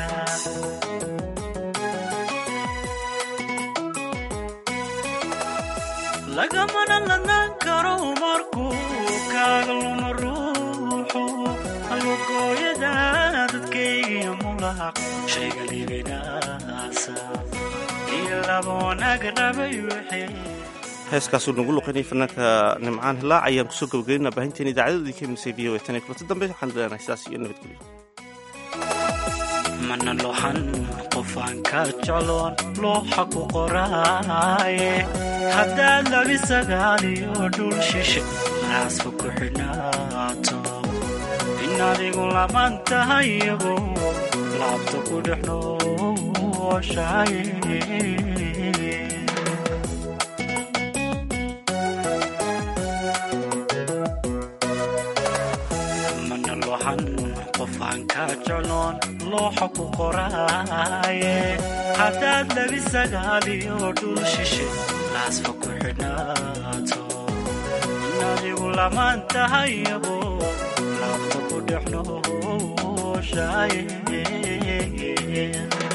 lagamana lanaan karo markuu kaaga luma ruuxu halugooyada dadkaygiyo mulaq shayga libinaasa iyo laba wanaag rabay wixii heeskaasuu nagu luqaynaya fanaanka nimcaan hilaac ayaan kusoo gabagaynaa baahinteen idaacadoodii ka imisay v o a tan iyo kulanta dambe waxaan leenahay sidaas iyo nabadgelyo mana lohan qofaan ka jecloon looxa ku qoraaye haddaad labi sagaaliyo dhul shishe laasfa ku xidhnaato in adigu laman tahay iyago laabta ku dhex nooshaye mana lohan qofaan ka jecloon looxa ku qoraaye haddaad labi sagaaliyo dhul shishe laasfa ku xidhnaato in adigu lamaan tahay iyago laabta ku dhex nooshaye